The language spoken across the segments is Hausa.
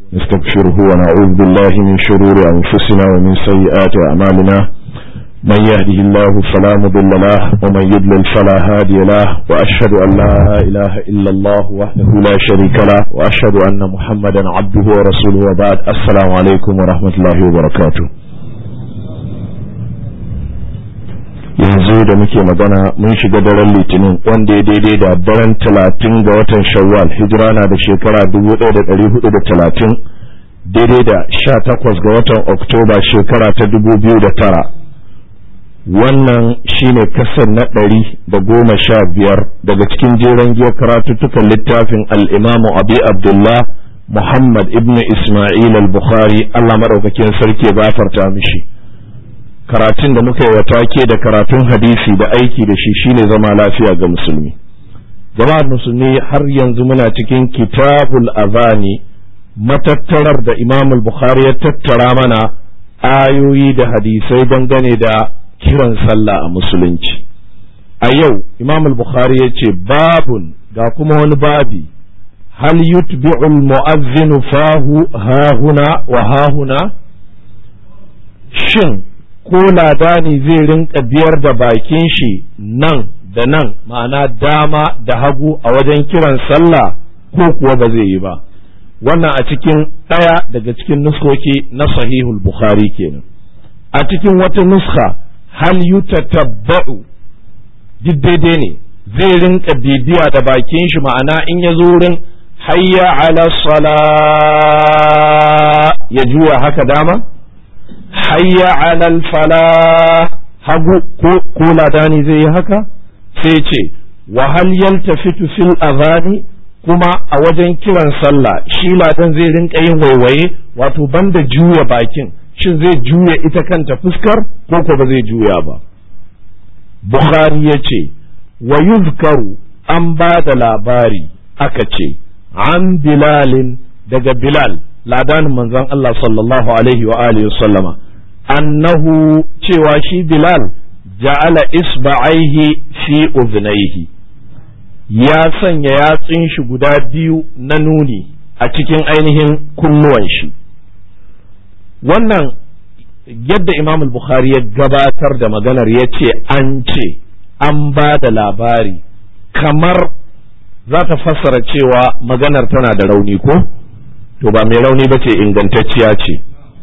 نستغفره ونعوذ بالله من شرور أنفسنا ومن سيئات أعمالنا من يهده الله فلا مضل له ومن يضلل فلا هادي له وأشهد أن لا إله إلا الله وحده لا شريك له وأشهد أن محمدا عبده ورسوله وبعد السلام عليكم ورحمة الله وبركاته yanzu da muke magana mun shiga daren litinin wanda ya daidai da daren talatin ga watan shawwal hijira na da shekara dubu ɗaya da ɗari hudu da talatin daidai da sha takwas ga watan oktoba shekara ta dubu biyu da tara wannan shine kasar na ɗari da goma sha biyar daga cikin jeren giyar karatuttukan littafin al'imamu abi abdullah muhammad ibn isma'il al-bukhari allah maɗaukakin sarki ya gafarta mishi karatun da muka yi wa take da karatun hadisi da aiki da shi shine zama lafiya ga musulmi jama'ar musulmi har yanzu muna cikin kitabul azani matattarar da imam bukhari ya tattara mana ayoyi da hadisai dangane da kiran sallah a musulunci a yau imam bukhari ya ce babun ga kuma wani babi hal yutbi'ul mu'azzinu fahu hahuna wa hahuna shin ko ladani zai rinka biyar da bakin shi nan da nan ma'ana dama da hagu a wajen kiran sallah ko kuwa ba zai yi ba wannan a cikin ɗaya daga cikin nuskoki na sahihul bukhari kenan a cikin wata nuska hal yutatabba'u duk daidai ne zai rinka bibiya da bakin shi ma'ana in ya zo wurin hayya ala sala ya juya haka dama hayya alal fala hagu ko ladani zai yi haka sai ce wa hal yaltafitu fil azani kuma a wajen kiran sallah shi ladan zai rinka yin waiwaye wato banda juya bakin shin zai juya ita kanta fuskar ko ko ba zai juya ba bukhari ya ce wa yuzkaru an ba da labari aka ce an bilalin daga bilal ladanin manzon Allah sallallahu alaihi wa alihi sallama annahu cewa shi Bilal ja'ala isba'aihi fi udhnaihi ya sanya yatsun shi guda biyu na nuni a cikin ainihin kunnuwan shi wannan yadda Imam al-Bukhari ya gabatar da maganar ya ce an ce an ba da labari kamar za ta fassara cewa maganar tana da rauni ko? to ba mai rauni ba ce ingantacciya ce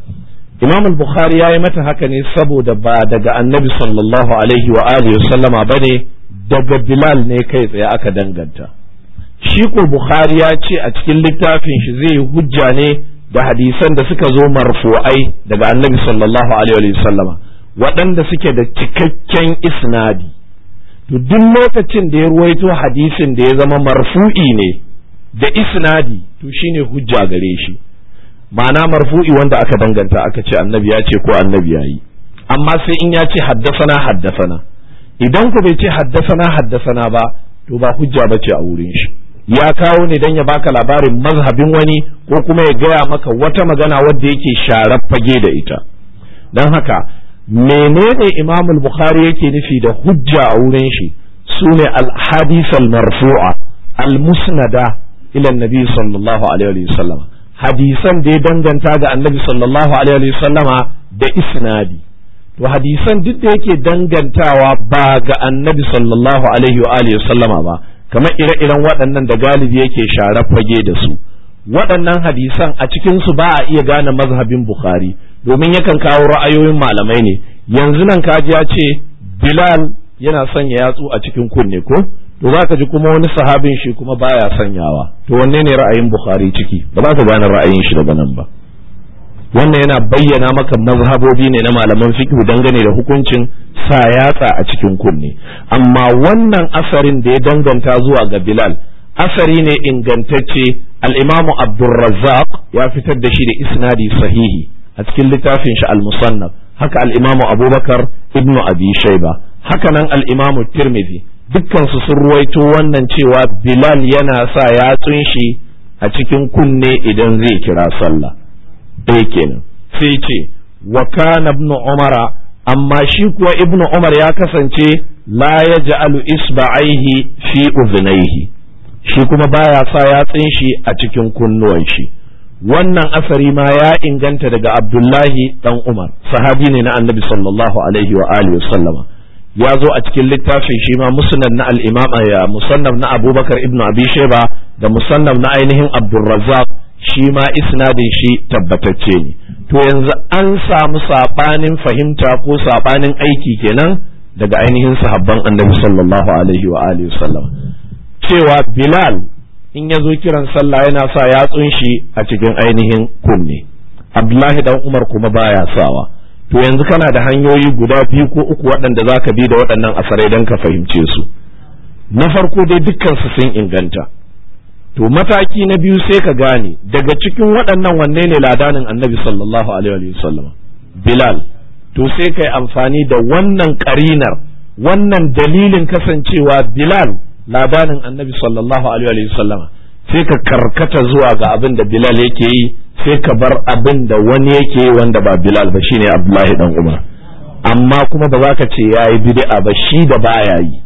imam al-bukhari ya yi mata haka ne saboda ba daga annabi sallallahu alaihi wa alihi sallama ba ne daga bilal ne kai tsaye aka danganta shi ko bukhari ya ce a cikin littafin shi zai yi hujja ne da hadisan da suka zo marfu'ai daga annabi sallallahu alaihi wa sallama waɗanda suke da cikakken isnadi to duk lokacin da ya ruwaito hadisin da ya zama marfu'i ne da isnadi to shine hujja gare shi ma'ana marfu'i wanda aka danganta aka ce annabi ya ce ko annabi ya yi amma sai in ya ce haddasana haddasana idan ku bai ce haddasana haddasana ba to ba hujja ba ce a wurin shi ya kawo ne don ya baka labarin mazhabin wani ko kuma ya gaya maka wata magana wadda yake sharar fage da ita don haka menene imamul bukhari yake nufi da hujja a wurin shi sune al-hadith al-marfu'a al-musnada ila nabi sallallahu alaihi wa sallama hadisan da ya danganta ga annabi sallallahu alaihi wa sallama da isnadi to hadisan duk da yake dangantawa ba ga annabi sallallahu alaihi wa alihi sallama ba kamar ire-iren waɗannan da galibi yake share fage da su waɗannan hadisan a cikin su ba a iya gane mazhabin bukhari domin yakan kawo ra'ayoyin malamai ne yanzu nan kaji ya ce bilal yana sanya yatsu a cikin kunne ko to za ka ji kuma wani sahabin shi kuma baya sanyawa to wanne ne ra'ayin bukhari ciki ba za ka gane ra'ayin shi daga nan ba wannan yana bayyana maka mazhabobi ne na malaman fiqh dangane da hukuncin sa yatsa a cikin kunne amma wannan asarin da ya danganta zuwa ga bilal asari ne ingantacce al-imamu abdurrazzaq ya fitar da shi da isnadi sahihi a cikin littafin shi al-musannaf haka al-imamu abubakar ibnu abi shayba haka nan al-imamu tirmidhi dukkansu sun ruwaito wannan cewa Bilal yana sa yatsun shi a cikin kunne idan zai kira sallah ɗaya kenan sai ce wa kana ibn umara amma shi kuwa ibn umar ya kasance la yaj'alu isba'aihi fi udhnaihi shi kuma baya sa yatsun shi a cikin kunnuwan shi wannan asari ma ya inganta daga abdullahi dan umar sahabi ne na annabi sallallahu alaihi wa alihi sallama ya zo a cikin littafin shi ma musnad na al-imam ya musannaf na abubakar ibnu abi shayba da musannaf na ainihin abdurrazzaq shi ma isnadin shi tabbatacce ne to yanzu an samu sabanin fahimta ko sabanin aiki kenan daga ainihin sahabban annabi sallallahu alaihi wa alihi sallama cewa bilal in ya zo kiran sallah yana sa yatsun shi a cikin ainihin kunne abdullahi dan umar kuma baya sawa to yanzu kana da hanyoyi guda biyu ko uku waɗanda za ka bi da waɗannan asarai don ka fahimce su na farko dai dukkansu sun inganta to mataki na biyu sai ka gane daga cikin waɗannan wanne ne ladanin annabi sallallahu alaihi wasallam bilal to sai kai amfani da wannan ƙarinar wannan dalilin kasancewa bilal ladanin annabi sallallahu alaihi wasallama sai ka karkata zuwa ga abin da bilal yake yi sai ka bar abin da wani yake yi wanda ba bilal ba shine abdullahi dan umar amma kuma ba za ka ce ya yi bid'a ba shi da baya yi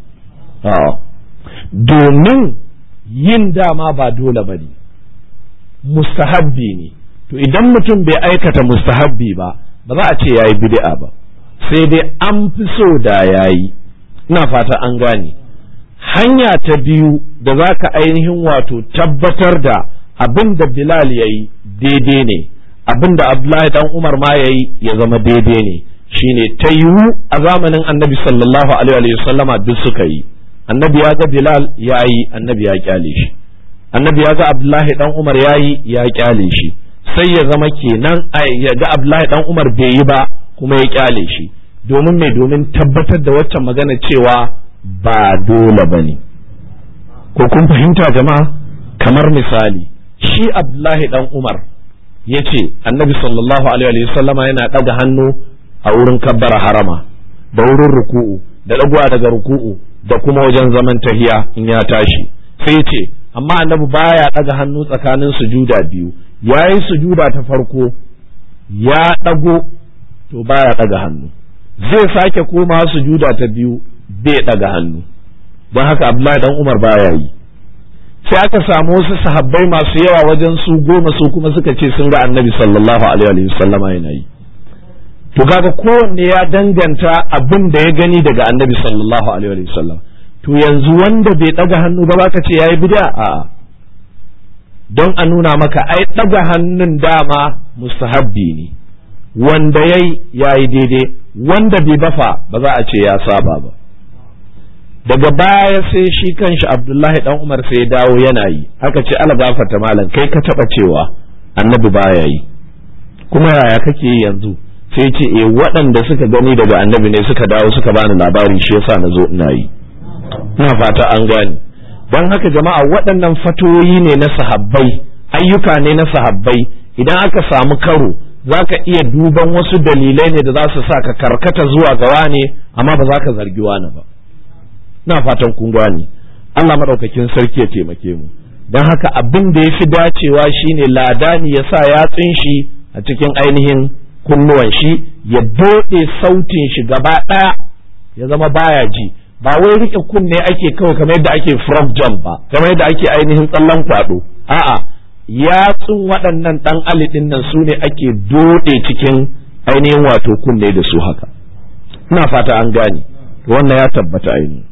domin yin dama ba dole ba ne mustahabbi ne to idan mutum bai aikata mustahabbi ba ba za a ce ya yi bid'a ba sai dai an fi so da ya yi ina fata an gane hanya ta biyu da za ka ainihin wato tabbatar da abin da Bilal ya yi daidai ne abin da Abdullahi dan Umar ma ya yi ya zama daidai ne shine ta yiwu a zamanin annabi sallallahu alaihi wa sallama duk suka yi annabi ya ga Bilal ya yi annabi ya kyale shi annabi ya ga Abdullahi dan Umar ya yi ya kyale shi sai ya zama kenan ya ga Abdullahi dan Umar bai yi ba kuma ya kyale shi domin mai domin tabbatar da waccan magana cewa ba dole ba ne ko kun fahimta jama'a kamar misali shi abdullahi dan umar ya ce annabi sallallahu alaihi wasallama yana ɗaga hannu a wurin kabbara harama da wurin ruku'u da ɗaguwa daga ruku'u da kuma wajen zaman tahiya in ya tashi sai ce amma annabi baya ɗaga hannu tsakanin sujuda biyu yayi sujuda ta farko ya ɗago to baya ɗaga hannu zai sake koma sujuda ta biyu bai ɗaga hannu don haka abdullahi dan umar baya yi sai aka samu wasu sahabbai masu yawa wajen su goma su kuma suka ce sun ga annabi sallallahu alaihi wasallama yana yi to kaga kowanne ya danganta abin da ya gani daga annabi sallallahu alaihi wasallam to yanzu wanda bai ɗaga hannu ba baka ce yayi bid'a a'a don a nuna maka ai ɗaga hannun dama mustahabbi ne wanda yayi yayi daidai wanda bai bafa ba za a ce ya saba ba daga baya sai shi kanshi abdullahi dan umar sai ya dawo yana yi aka ce ala gafarta malam kai ka taba cewa annabi baya yi kuma yaya kake yi yanzu sai ce eh waɗanda suka gani daga annabi ne suka dawo suka bani labari shi yasa na zo ina yi ina fata an gane don haka jama'a waɗannan fatoyi ne na sahabbai ayyuka ne na sahabbai idan aka samu karo za ka iya duban wasu dalilai ne da za su sa ka karkata zuwa gawa ne amma ba za ka zargi wani ba na fatan kun gane Allah maɗaukakin sarki ya taimake mu don haka abin da ya fi dacewa shine ladani ya sa yatsun shi a cikin ainihin kunnuwan shi ya doɗe sautin shi gaba ɗaya ya zama baya ji ba wai rike kunne ake kawai kamar yadda ake frog jump ba kamar yadda ake ainihin tsallan kwaɗo a'a yatsun waɗannan ɗan alidin nan su ne ake doɗe cikin ainihin wato kunne da su haka ina fata an gane wannan ya tabbata ainihin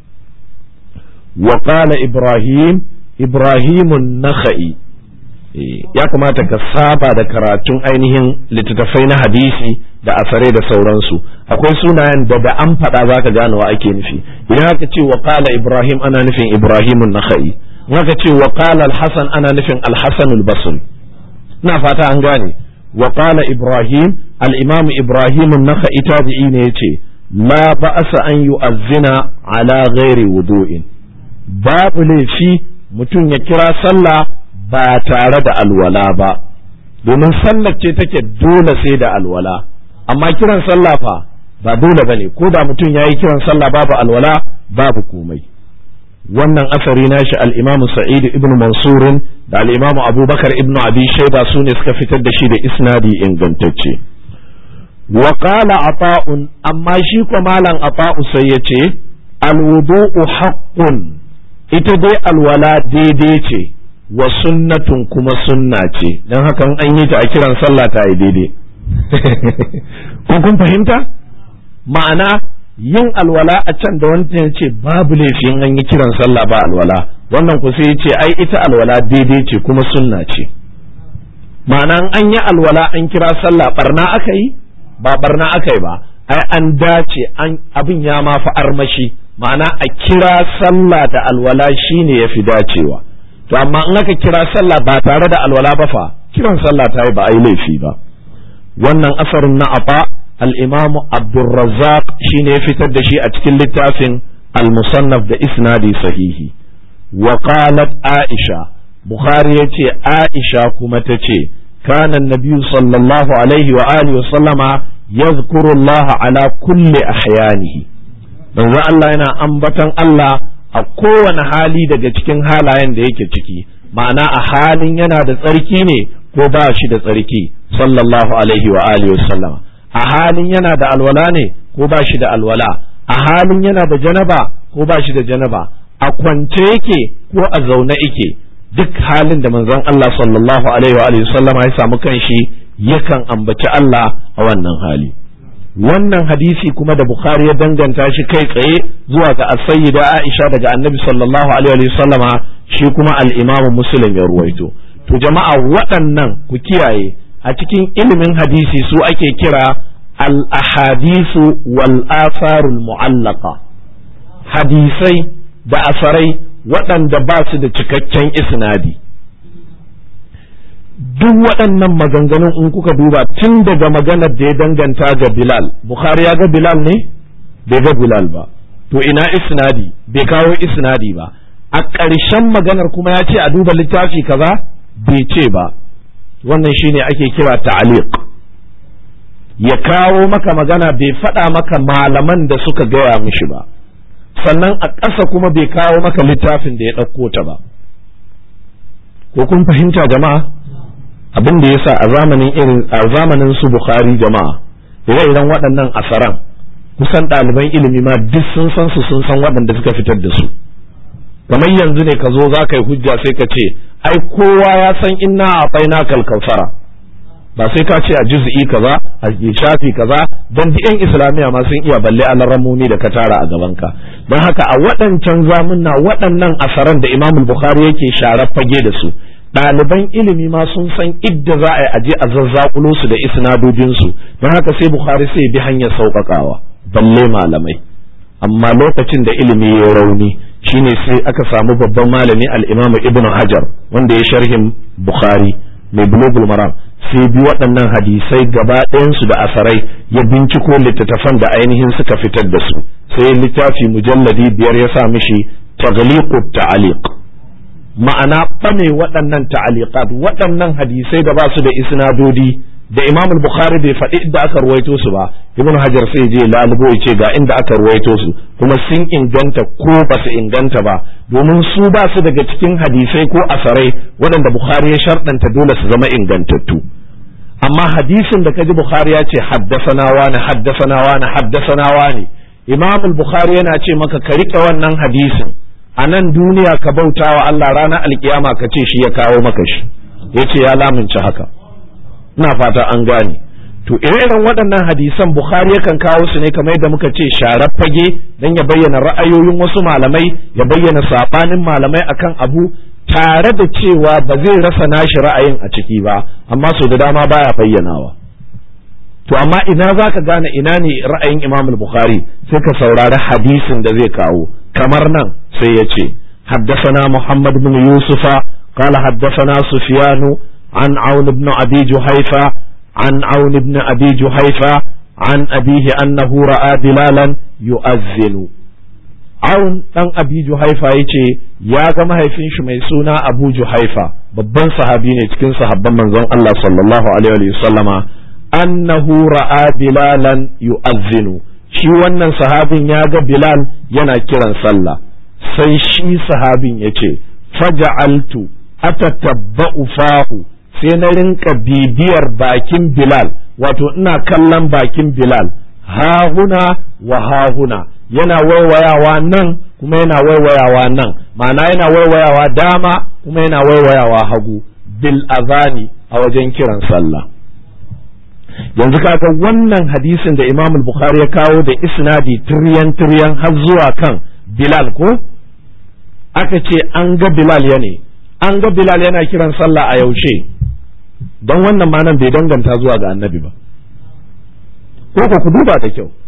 وقال إبراهيم إبراهيم النخعي ya kamata ka saba da karatun ainihin littattafai na hadisi da asare da sauransu akwai sunayen da da an faɗa za ka gane wa ake nufi idan aka ce wa qala ibrahim ana nufin ibrahim nakhai in aka ce wa qala al-hasan ana nufin al-hasan al-basri ina fata an gane wa qala ibrahim al-imam ibrahim nakhai tabi'i ne yace la ba'asa an yu'azzina ala ghairi wudu'in babu laifi mutum ya kira sallah ba tare da alwala ba domin sallar ce take dole sai da alwala amma kiran sallah fa ba dole bane ko da mutum yayi kiran sallah babu alwala babu komai wannan asari nashi al-Imam Sa'id ibn Mansur da al-Imam Abubakar ibn Abi Shayba su ne suka fitar da shi da isnadi ingantacce wa qala ata'un amma shi ko malam ata'u sai yace al-wudu'u haqqun ita dai alwala daidai ce wa sunnatun kuma sunna ce don haka an yi ta a kiran sallah ta yi daidai ko kun fahimta ma'ana yin alwala a can da wanda ya ce babu laifin an yi kiran sallah ba alwala wannan ku sai ya ce ai ita alwala daidai ce kuma sunna ce ma'ana an yi alwala an kira sallah barna aka yi ba barna aka yi ba ai an dace an abin ya ma fi armashi ma'ana a kira sallah da alwala shine ya fi dacewa to amma in aka kira sallah ba tare da alwala ba fa kiran sallah ta yi ba a yi laifi ba wannan asarin na afa al-imam abdurrazzaq shine ya fitar da shi a cikin littafin al-musannaf da isnadi sahihi wa qalat aisha bukhari yace aisha kuma tace kana an-nabiy sallallahu alaihi wa alihi wa sallama yadhkuru Allah ala kulli ahyanihi manzo Allah yana ambatan Allah a kowane hali daga cikin halayen da yake ciki ma'ana a halin yana da tsarki ne ko ba shi da tsarki sallallahu alaihi wa alihi sallama a halin yana da alwala ne ko ba shi da alwala a halin yana da janaba ko ba shi da janaba a kwance yake ko a zaune yake duk halin da manzon Allah sallallahu alaihi wa alihi sallama ya samu kanshi yakan ambaci Allah a wannan hali wannan hadisi kuma da Bukhari ya danganta shi kai tsaye zuwa ga as-sayyida Aisha daga Annabi sallallahu alaihi wa sallama shi kuma al-Imam Muslim ya ruwaito to jama'a waɗannan ku kiyaye a cikin ilimin hadisi su ake kira al-ahadisu wal atharul mu'allaqa hadisai da asarai waɗanda ba su da cikakken isnadi duk waɗannan maganganun in kuka duba tun daga maganar da ya danganta ga Bilal Bukhari ya ga Bilal ne bai ga Bilal ba to ina isnadi bai kawo isnadi ba a ƙarshen maganar kuma ya ce a duba littafi kaza bai ce ba wannan shine ake kira ta'aliq ya kawo maka magana bai faɗa maka malaman da suka gaya mishi ba sannan a ƙasa kuma bai kawo maka littafin da ya ɗauko ta ba ko kun fahimta jama'a abin da yasa a zamanin irin a zamanin su Bukhari jama'a ire-iren waɗannan asaran kusan ɗaliban ilimi ma duk sun san su sun san waɗanda suka fitar da su kamar yanzu ne ka zo za ka yi hujja sai ka ce ai kowa ya san inna a faina kalkausara ba sai ka ce a juz'i kaza a shafi kaza don duk yan islamiya ma sun iya balle alarammomi da ka tara a gabanka don haka a waɗancan zamunna waɗannan asaran da imamul bukhari yake sharar fage da su ɗaliban ilimi ma sun san idda za a yi aje a zazzakulo su da isnadojinsu don haka sai bukhari sai bi hanyar sauƙaƙawa balle malamai amma lokacin da ilimi ya rauni shine sai aka samu babban malami al-imam ibn hajar wanda ya sharhin bukhari mai bulugul maram sai bi waɗannan hadisai gaba ɗayansu da asarai ya binciko littattafan da ainihin suka fitar da su sai littafi mujalladi biyar ya sa mishi taghliqut ta'aliq ma'ana ɓame waɗannan ta'aliqat waɗannan hadisai da ba su da isnadodi da imam bukhari bai faɗi inda aka ruwaito su ba ibn hajar sai je lalubo ya ce ga inda aka ruwaito su kuma sun inganta ko ba su inganta ba domin su ba su daga cikin hadisai ko asarai waɗanda bukhari ya sharɗanta dole su zama ingantattu amma hadisin da kaji bukhari ya ce haddasana wani haddasana wani haddasana wani imam bukhari yana ce maka ka rike wannan hadisin a nan duniya ka bauta wa Allah ranar alkiyama ka ce shi ya kawo maka shi ya ce ya lamunci haka ina fata an gane to ire-iren waɗannan hadisan bukhari yakan kawo su ne kamar yadda muka ce sharar fage don ya bayyana ra'ayoyin wasu malamai ya bayyana saɓanin malamai akan abu tare da cewa ba zai rasa nashi ra'ayin a ciki ba amma so da dama baya bayyanawa to amma ina za ka gane ina ne ra'ayin imam bukhari sai ka saurari hadisin da zai kawo kamar nan sai ya ce حدثنا محمد بن يوسف قال حدثنا سفيان عن عون بن أبي جحيفة عن عون بن أبي جحيفة عن أبيه أنه رأى بلالا يؤذن عون ɗan أبي جحيفة yace ya ga mahaifin shi mai suna Abu Juhaifa babban sahabi ne cikin sahabban manzon Allah sallallahu alaihi wa sallama annahu ra'a bilalan yu'azzinu shi wannan sahabin ya ga Bilal yana kiran sallah sai shi sahabin yace faja'altu atatabba'u fahu sai na rinka bibiyar bakin Bilal wato ina kallon bakin Bilal hahuna wa hahuna yana waiwayawa nan kuma yana waiwayawa nan ma'ana yana waiwayawa dama kuma yana waiwayawa hagu bil azani a wajen kiran sallah yanzu kaga wannan hadisin da Imam Bukhari ya kawo da isnadi tiryan tiryan har zuwa kan Bilal ko aka ce an ga Bilal ya ne an ga Bilal yana kiran sallah a yaushe don wannan ma nan bai danganta zuwa ga annabi ba ko ku ku duba da kyau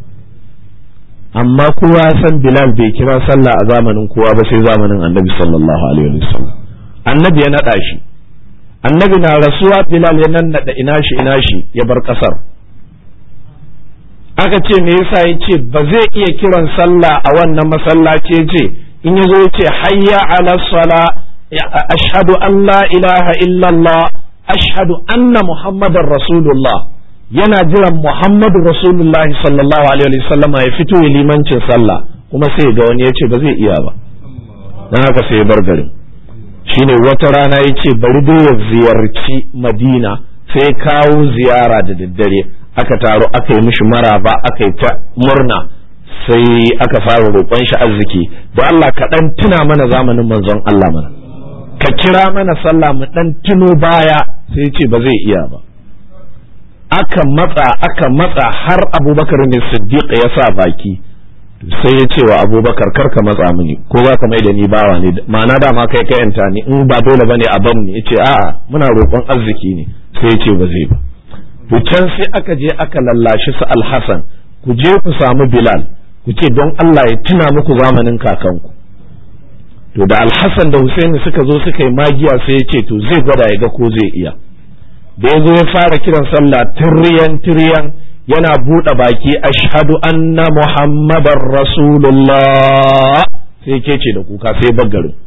amma kowa ya san Bilal bai kira sallah a zamanin kowa ba sai zamanin annabi sallallahu alaihi wasallam annabi ya naɗa shi annabi na rasuwa Bilal ya nan naɗa ina shi ina shi ya bar ƙasar aka ce me yasa ya ce ba zai iya kiran sallah a wannan masallaci ce in ya zo ya ce hayya ala sala ashhadu an la ilaha illallah ashhadu anna muhammadar rasulullah yana jiran muhammadu rasulullahi sallallahu alaihi wasallam ya fito ya limancin sallah kuma sai ga wani ya ce ba zai iya ba dan haka sai ya bar garin shine wata rana ya ce bari dai ya ziyarci madina sai kawo ziyara da daddare aka taro aka yi mishi maraba aka yi ta murna sai aka fara roƙon shi arziki da Allah ka dan tuna mana zamanin manzon Allah mana ka kira mana sallah mu dan tuno baya sai ya ce ba zai iya ba aka matsa aka matsa har abubakar ne siddiq ya sa baki sai ya ce wa abubakar kar ka matsa mini ko za ka mai da ni bawa ne ma'ana dama kai ka yanta ni in ba dole bane a ban ni yace a'a muna roƙon arziki ne sai ya ce ba zai ba to can sai aka je aka lallashi su alhassan ku je ku samu bilal ku ce don Allah ya tuna muku zamanin kakanku to da alhassan da husaini suka zo suka yi magiya sai ya ce to zai gwada ya ga ko zai iya da ya zo ya fara kiran sallah tiryan tiryan yana buɗe baki ashhadu anna muhammadar rasulullah sai ke ce da kuka sai bagarin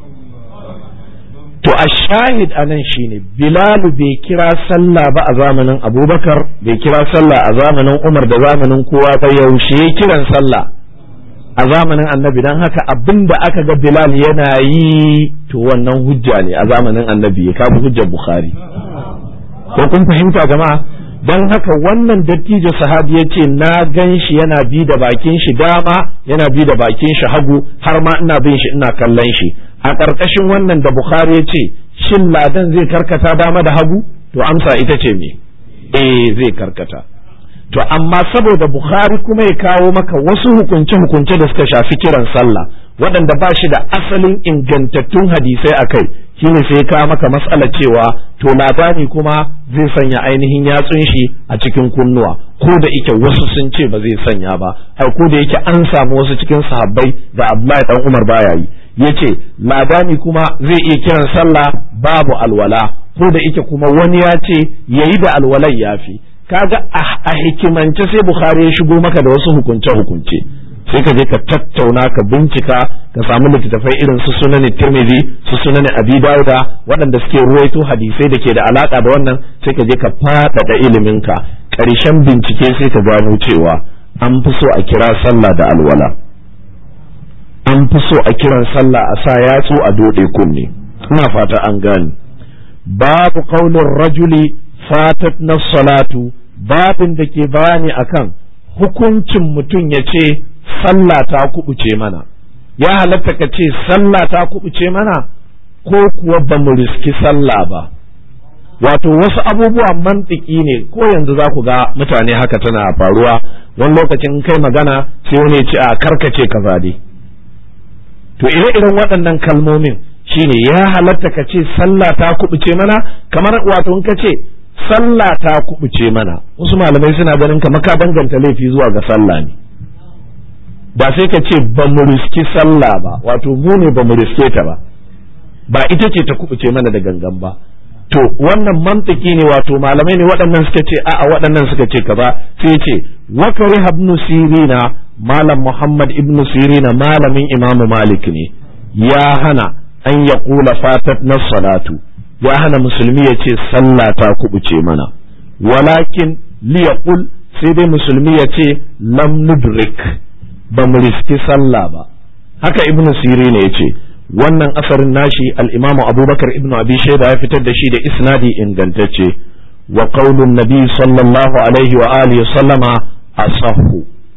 to a shahid a nan shine bilalu bai kira sallah ba a zamanin abubakar bai kira sallah a zamanin umar da zamanin kowa ba yaushe ya kiran sallah a zamanin annabi don haka abin da aka ga bilal yana yi to wannan hujja ne a zamanin annabi ya kafa hujjar bukhari ko kun fahimta jama'a don haka wannan dattijo sahabi ya ce na gan shi yana bi da bakin shi dama yana bi da bakin shi hagu har ma ina bin shi ina kallon shi a ƙarƙashin wannan da bukhari ya ce shin ladan zai karkata dama da hagu to amsa ita ce me eh zai karkata to amma saboda bukhari kuma ya kawo maka wasu hukunce-hukunce da suka shafi kiran sallah waɗanda ba shi da asalin ingantattun hadisai a kai shine sai kawo maka matsala cewa to labari kuma zai sanya ainihin yatsun shi a cikin kunnuwa ko da ike wasu sun ce ba zai sanya ba ai ko da yake an samu wasu cikin sahabbai da Abdullahi dan Umar baya yi yace labani kuma zai iya kiran sallah babu alwala ko da ike kuma wani ya ce yayi da alwalai yafi kaga a hikimance sai Bukhari ya shigo maka da wasu hukunce hukunce sai ka je ka tattauna ka bincika ka samu littattafai irin su sunan tirmidhi su sunan abi dauda waɗanda suke ruwaito hadisai da ke da alaka da wannan sai ka je ka faɗaɗa iliminka ƙarshen bincike sai ka gano cewa an fi so a kira sallah da alwala an fi so a kiran sallah a sa yatsu a dode kunne ina fata an gane babu qaulin rajuli fatat na salatu babin da ke bayani akan hukuncin mutum ya ce sallah ta kubuce mana ya halatta ka ce sallah ta kubuce mana ko kuwa ba mu riski sallah ba wato wasu abubuwan mantiki ne ko yanzu za ku ga mutane haka tana faruwa wani lokacin kai magana sai wani ya ce a karkace ka dai to ire-iren waɗannan kalmomin shine ya halatta ka ce sallah ta kubuce mana kamar wato in ka ce sallah ta kubuce mana wasu malamai suna ganin kamar ka danganta laifi zuwa ga sallah ne ba sai ka ce ba mu riski sallah ba wato mu ne ba mu riske ta ba ba ita ce ta kubuce mana da gangan ba to wannan mantiki ne wato malamai ne waɗannan suka ce a'a waɗannan suka ce kaza sai ce wa kariha ibn sirina malam muhammad ibn sirina malamin imam malik ne ya hana an ya kula fatat na salatu ya hana musulmi ya ce sallah ta kubuce mana walakin liyaqul sai dai musulmi ya ce lam nudrik ba mu riski sallah ba haka ibn sirina ya ce wannan asarin nashi al-imam abubakar ibn abi shaida ya fitar da shi da isnadi ingantacce wa qaulun nabi sallallahu alaihi wa alihi sallama asahhu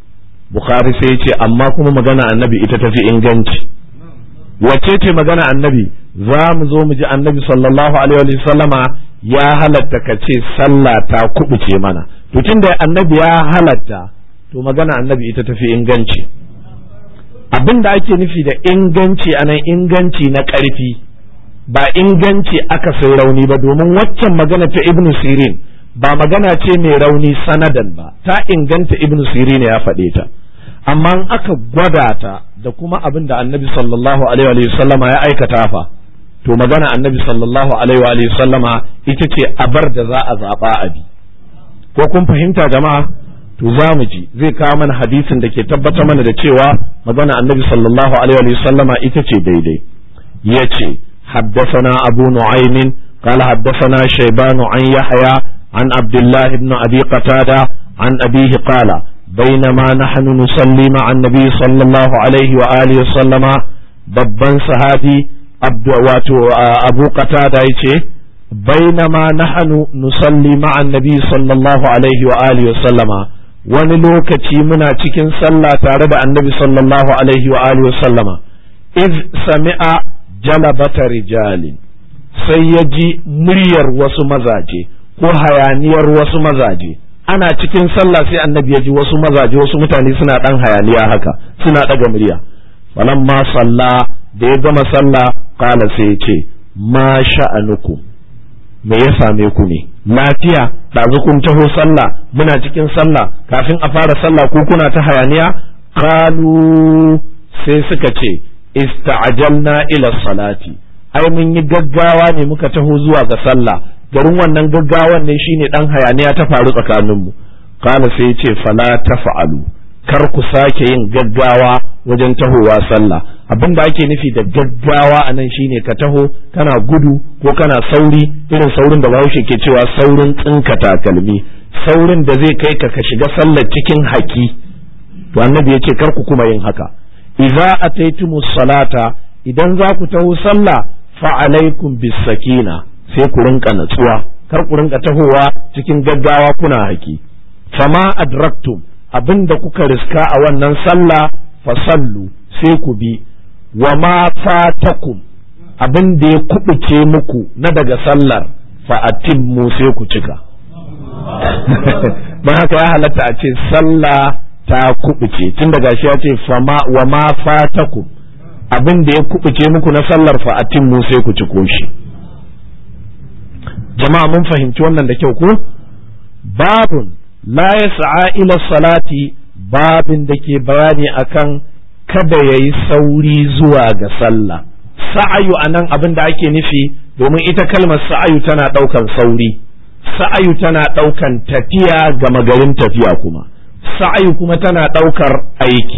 bukhari sai ya ce amma kuma magana annabi ita tafi inganci wace ce magana annabi za mu zo mu ji annabi sallallahu alaihi wa sallama ya halatta ka ce sallah ta kubuce mana to tunda annabi ya halatta to magana annabi ita tafi inganci abin da ake nufi da inganci anan inganci na ƙarfi ba inganci aka sai rauni ba domin waccan magana ta ibnu sirin ba magana ce mai rauni sanadan ba ta inganta ibnu sirin ya faɗe ta amma in aka gwada ta da kuma abin da annabi sallallahu alaihi wa sallama ya aikata fa to magana annabi sallallahu alaihi wa sallama ita ce abar da za a zaɓa a bi ko kun fahimta jama'a to za mu ji zai kawo mana hadisin da ke tabbatar mana da cewa magana annabi sallallahu alaihi wa sallama ita ce daidai ya ce حدثنا أبو نعيم قال حدثنا شيبان عن يحيى عن عبد الله بن أبي قتادة عن أبيه قال بينما نحن نصلي مع النبي صلى الله عليه وآله وسلم babban sahabi wato abu qatada yace bainama nahnu nusalli ma'a annabi sallallahu alaihi wa alihi wa sallama wani lokaci muna cikin sallah tare da annabi sallallahu alaihi wa alihi wa sallama iz sami'a jalabata rijalin sai ya ji muryar wasu mazaje ko hayaniyar wasu mazaje ana cikin sallah sai annabi ya ji wasu mazaje wasu mutane suna dan hayaniya haka suna daga murya falamma salla da ya gama sallah kala sai ya ce ma sha'anukum me ya same ku ne lafiya ɗazu kun taho sallah muna cikin sallah kafin a fara sallah ko kuna ta hayaniya kalu sai suka ce ista'ajalna ila salati ai mun yi gaggawa ne muka taho zuwa ga sallah garin wannan gaggawan ne shine dan hayaniya ta faru tsakaninmu kala sai ya ce fala tafa'alu kar ku sake yin gaggawa wajen tahowa sallah abin da ake nufi da gaggawa a nan shine ka taho kana gudu ko kana sauri irin saurin da bahaushe ke cewa saurin tsinka takalmi saurin da zai kai ka ka shiga sallar cikin haki to annabi yake kar ku kuma yin haka idza ataytumus salata idan za ku taho sallah fa alaikum bis sakina sai ku rinka natsuwa kar ku rinka tahowa cikin gaggawa kuna haki fama adraktum abin da kuka riska a wannan sallah fasallu sai ku bi wa ma fatakum abin da ya kubuce muku na daga sallar fa atimmu sai ku cika don haka ya halatta a ce sallah ta kubuce tun daga shi ya ce wa ma fatakum abin da ya kubuce muku na sallar fa atimmu sai ku ci koshi jama'a mun fahimci wannan da kyau ko babun la yas'a ila salati babin da ke bayani akan kada ya yi sauri zuwa ga sallah sa'ayu a nan abin da ake nufi domin ita kalmar sa'ayu tana ɗaukan sauri sa'ayu tana ɗaukan tafiya ga magarin tafiya kuma sa'ayu kuma tana ɗaukar aiki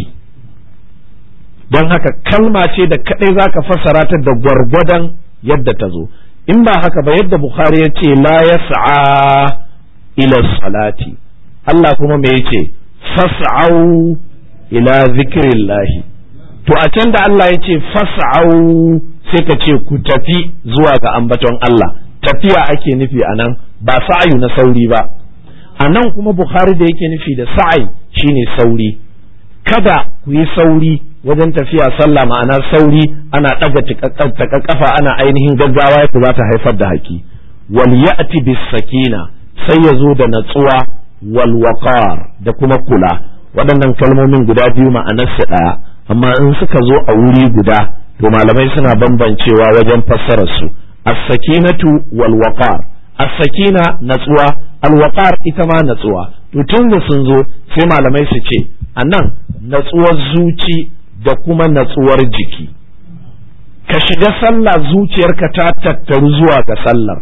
don haka kalma ce da kaɗai za ka fassara ta da gwargwadon yadda ta zo in ba haka ba yadda bukhari ya ce la ya sa'a ila salati Allah kuma me yake fas'au ila zikrillahi to a can da Allah ya ce fas'au sai ka ce ku tafi zuwa ga ambaton Allah tafiya ake nufi a nan ba sa'ayu na sauri ba a nan kuma Bukhari da yake nufi da sa'ai shine sauri kada ku yi sauri wajen tafiya sallah ma'ana sauri ana ɗaga kafa ana ainihin gaggawa ya za ta haifar da haki wal ya'ti bis sakina sai ya zo da natsuwa wal waqar da kuma kula waɗannan kalmomin guda biyu ma'anarsu ɗaya amma in suka zo a wuri guda to malamai suna bambancewa wajen fassarar su as-sakinatu wal waqar as-sakina natsuwa al-waqar ita ma natsuwa to tun da sun zo sai malamai su ce anan natsuwar zuci da kuma natsuwar jiki ka shiga sallah zuciyarka ta tattaru zuwa ga sallar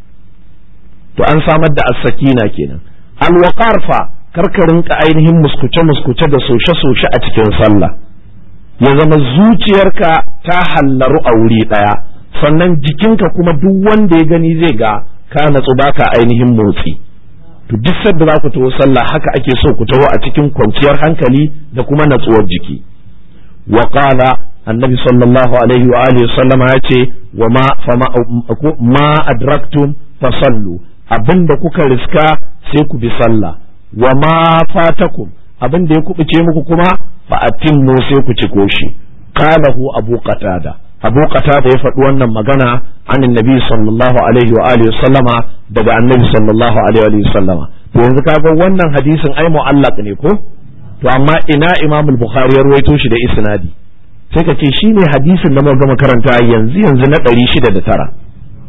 to an samar da as-sakina kenan al-waqar fa karka rinka ainihin muskuce-muskuce da soshe-soshe a cikin sallah ya zama zuciyarka ta hallaru a wuri ɗaya sannan jikinka kuma duk wanda ya gani zai ga ka natsu baka ainihin motsi to duk sadda za ku taho sallah haka ake so ku taho a cikin kwanciyar hankali da kuma natsuwar jiki wa qala annabi sallallahu alaihi wa alihi sallama ya ce wa ma ma adraktum fasallu abinda kuka riska sai ku bi sallah wa ma fatakum abin da ya kubuce muku kuma fa atimmu sai ku ci koshi qalahu abu qatada abu qatada ya faɗi wannan magana an annabi sallallahu alaihi wa alihi sallama daga annabi sallallahu alaihi wa sallama to yanzu kaga wannan hadisin ai mu'allaq ne ko to amma ina imam al-bukhari ya ruwaito shi da isnadi sai ka ce shine hadisin da muka gama karanta yanzu yanzu na 609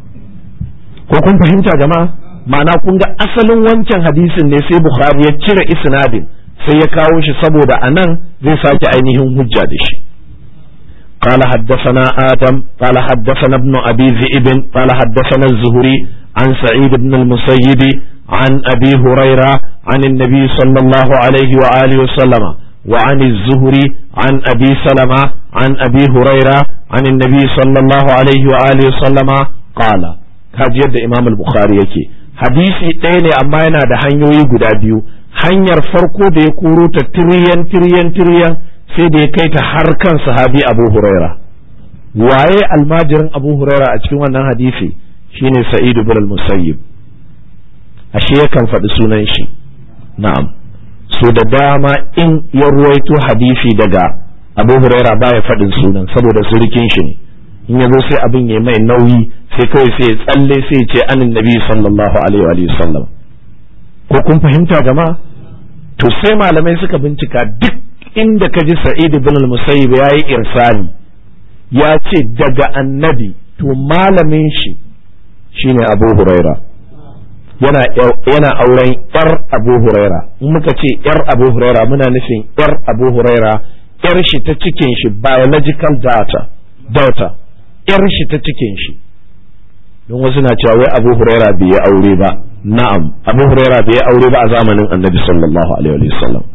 ko kun fahimta jama'a ma'ana kun ga asalin wancan hadisin ne sai bukhari ya cire isnadin sai ya kawo shi saboda anan zai sake ainihin hujja da shi قال حدثنا آدم قال حدثنا ابن أبي ذئب قال حدثنا الزهري عن سعيد بن المسيب عن أبي هريرة عن النبي صلى الله عليه وآله وسلم وعن الزهري عن أبي سلمة عن أبي هريرة عن النبي صلى الله عليه وآله وسلم قال kaji yadda imam al-bukhari yake hadisi ɗaya ne amma yana da hanyoyi guda biyu hanyar farko da ya koro ta tiriyan tiriyan tiriyan sai da ya kai ta har kan sahabi abu huraira waye almajirin abu huraira a cikin wannan hadisi shine sa'id ibn al-musayyib ashe yakan faɗi sunan shi na'am so da dama in ya ruwaito hadisi daga abu huraira baya faɗin sunan saboda surukin shi ne in ya zo sai abin ya mai nauyi sai kawai sai ya tsalle sai ya ce anin nabi sallallahu alaihi wa sallam ko kun fahimta jama'a to sai malamai suka bincika duk inda ka ji sa'id ibn al-musayyib yayi irsali ya ce daga annabi to malamin shi shine abu huraira yana yana auren yar abu huraira in muka ce yar abu huraira muna nufin yar abu huraira yar shi ta cikin shi biological data daughter yar shi ta cikin shi don wasu na cewa wai abu huraira bai yi aure ba na'am abu huraira bai yi aure ba a zamanin annabi sallallahu alaihi wa sallam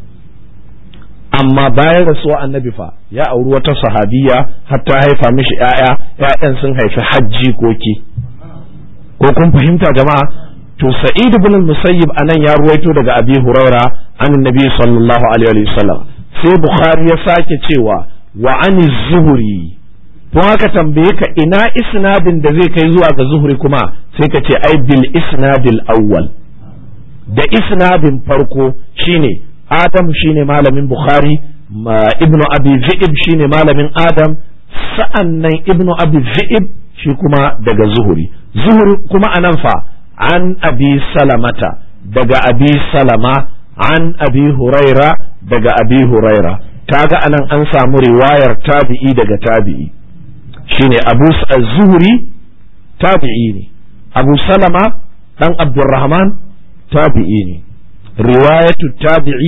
amma bayan rasuwa annabi fa ya auri wata sahabiya hatta haifa mishi ƴaƴa ƴaƴan sun haifi hajji koki ko kun fahimta jama'a to sa'id ibn al-musayyib anan ya ruwaito daga abi huraira an annabi sallallahu alaihi wa sallam sai bukhari ya sake cewa wa an zuhri to haka tambaye ka ina isnadin da zai kai zuwa ga zuhri kuma sai ka ce ai bil isnadil awwal da isnadin farko shine adam shine malamin bukhari ibnu abi zi'ib shine malamin adam sa'annan ibnu abi zi'ib shi kuma daga zuhri zuhri kuma anan fa an abi salamata daga abi salama an abi huraira daga abi huraira kaga anan an samu riwayar tabi'i daga tabi'i shine abu zuhri tabi'i ne abu salama dan abdurrahman tabi'i ne riwayatu tabi'i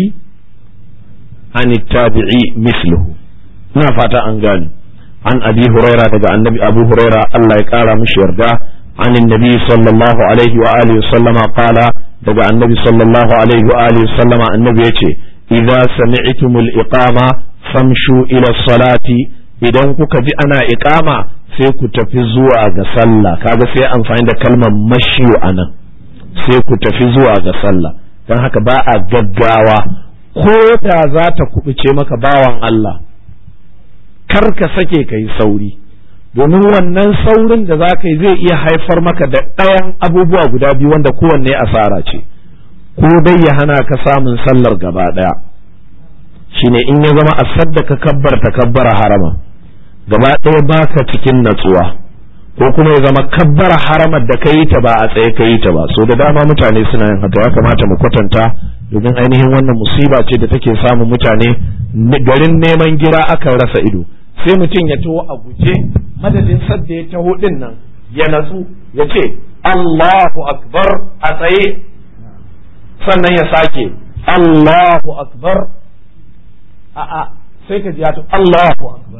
an tabi'i misluhu ina fata an gani an abi huraira daga annabi abu huraira Allah ya kara mishi yarda an annabi sallallahu alaihi wa alihi sallama qala daga annabi sallallahu alaihi wa alihi sallama annabi yace idza sami'tumul iqama famshu ila salati idan kuka ji ana iqama sai ku tafi zuwa ga sallah kaga sai amfani da kalmar mashiyu anan sai ku tafi zuwa ga sallah don haka ba a gaggawa ko da za ta kubuce maka bawan Allah kar ka sake ka yi sauri domin wannan saurin da za ka yi zai iya haifar maka da ɗayan abubuwa guda biyu wanda kowanne asara ce ko dai ya hana ka samun sallar gaba ɗaya shine in ya zama asad da ka kabbar ta kabbara harama gaba ɗaya baka cikin natsuwa ko kuma ya zama kabbara haramar da ka yi ta ba a tsaye ka yi ta ba so da dama mutane suna yin haka ya kamata mu kwatanta domin ainihin wannan musiba ce da take samun mutane garin neman gira akan rasa ido sai mutum ya taho a guje madadin sadda ya taho din nan ya natsu ya ce Allahu akbar a tsaye sannan ya sake Allahu akbar a'a sai ka ji ya Allahu akbar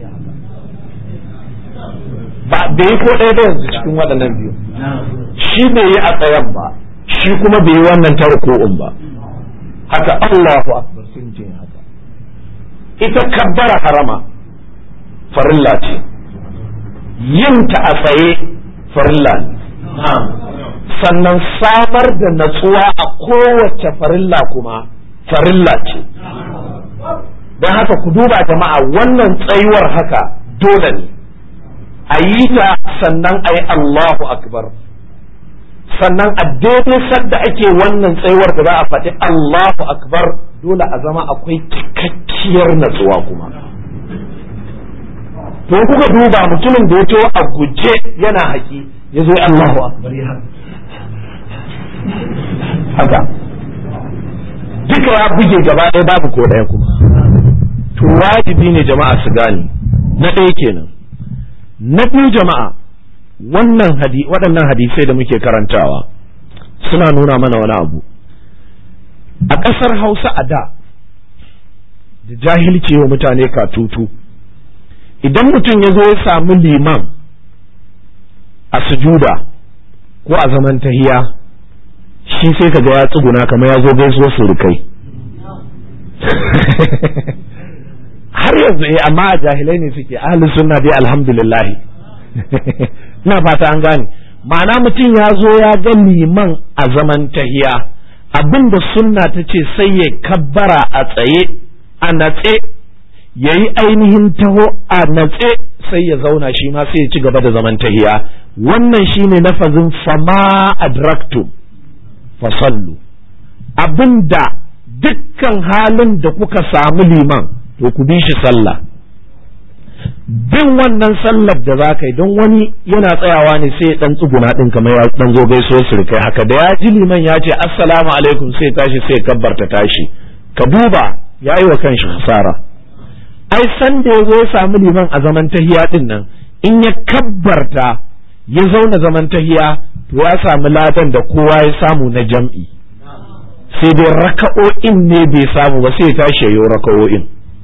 ba da yi ko ɗaya da yanzu cikin waɗannan biyu shi bai yi a tsayen ba shi kuma bai yi wannan tarko'un ba haka Allahu akbar sun ce haka ita kabbara harama farilla ce yin ta a tsaye farilla ne sannan samar da natsuwa a kowace farilla kuma farilla ce don haka ku duba jama'a wannan tsayuwar haka dole ne a yi ta sannan a yi Allahu akbar sannan a daidai sadda ake wannan tsayuwar da za a faɗi Allahu akbar dole a zama akwai cikakkiyar natsuwa kuma to kuka duba mutumin da ya to a guje yana haƙi ya zo Allahu akbar ya haka duka ya buge gaba ɗaya babu ko ɗaya kuma to wajibi ne jama'a su gane na ɗaya kenan na biyu jama'a wannan hadi waɗannan hadisai da muke karantawa suna nuna mana wani abu a ƙasar hausa a da da jahilci wa mutane katutu idan mutum ya zo ya samu liman a sujuda ko a zaman tahiya shi sai ka ga ya tsuguna kamar ya zo gaisuwar surukai har yanzu eh amma a jahilai ne suke ahli sunna dai alhamdulillah ina fata an gane ma'ana mutum ya zo ya ga liman a zaman tahiya abinda sunna ta ce sai ya kabbara a tsaye a natse ya yi ainihin taho a natse sai ya zauna shi ma sai ya ci gaba da zaman tahiya wannan shine lafazin fama adraktum fasallu abinda dukkan halin da kuka samu liman to ku bi shi sallah bin wannan sallar da za ka yi don wani yana tsayawa ne sai dan tsuguna din kamar ya dan zo gaisuwar surkai haka da ya ji liman ya ce assalamu alaikum sai tashi sai kabbarta tashi ka duba ya yi wa kanshi hasara ai san da ya zo ya samu liman a zaman tahiya din nan in ya kabbarta ya zauna zaman tahiya to ya samu ladan da kowa ya samu na jam'i sai dai raka'o'in ne bai samu ba sai ya tashi ya yi raka'o'in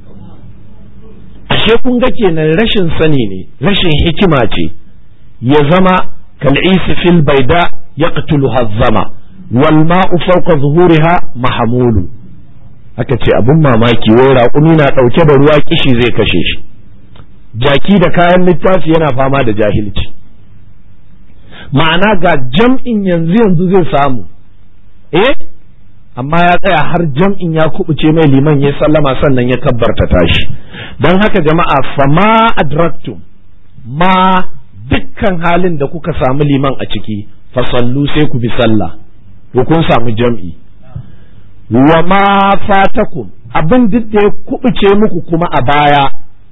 ashe kun ga kenan rashin sani ne rashin hikima ce ya zama kal'isi fil baida yaqtulu hazzama wal ma'u fawqa zuhuriha mahamulu aka ce abun mamaki wai raƙumi na ɗauke da ruwa kishi zai kashe shi jaki da kayan littafi yana fama da jahilci ma'ana ga jam'in yanzu yanzu zai samu eh amma ya tsaya har jam'in ya kubuce mai liman ya sallama sannan ya kabbarta tashi don haka jama'a fama adraktum ma dukkan halin da kuka samu liman a ciki fasallu sai ku bi sallah ko kun samu jam'i wa ma fatakum abin duk da ya kubuce muku kuma a baya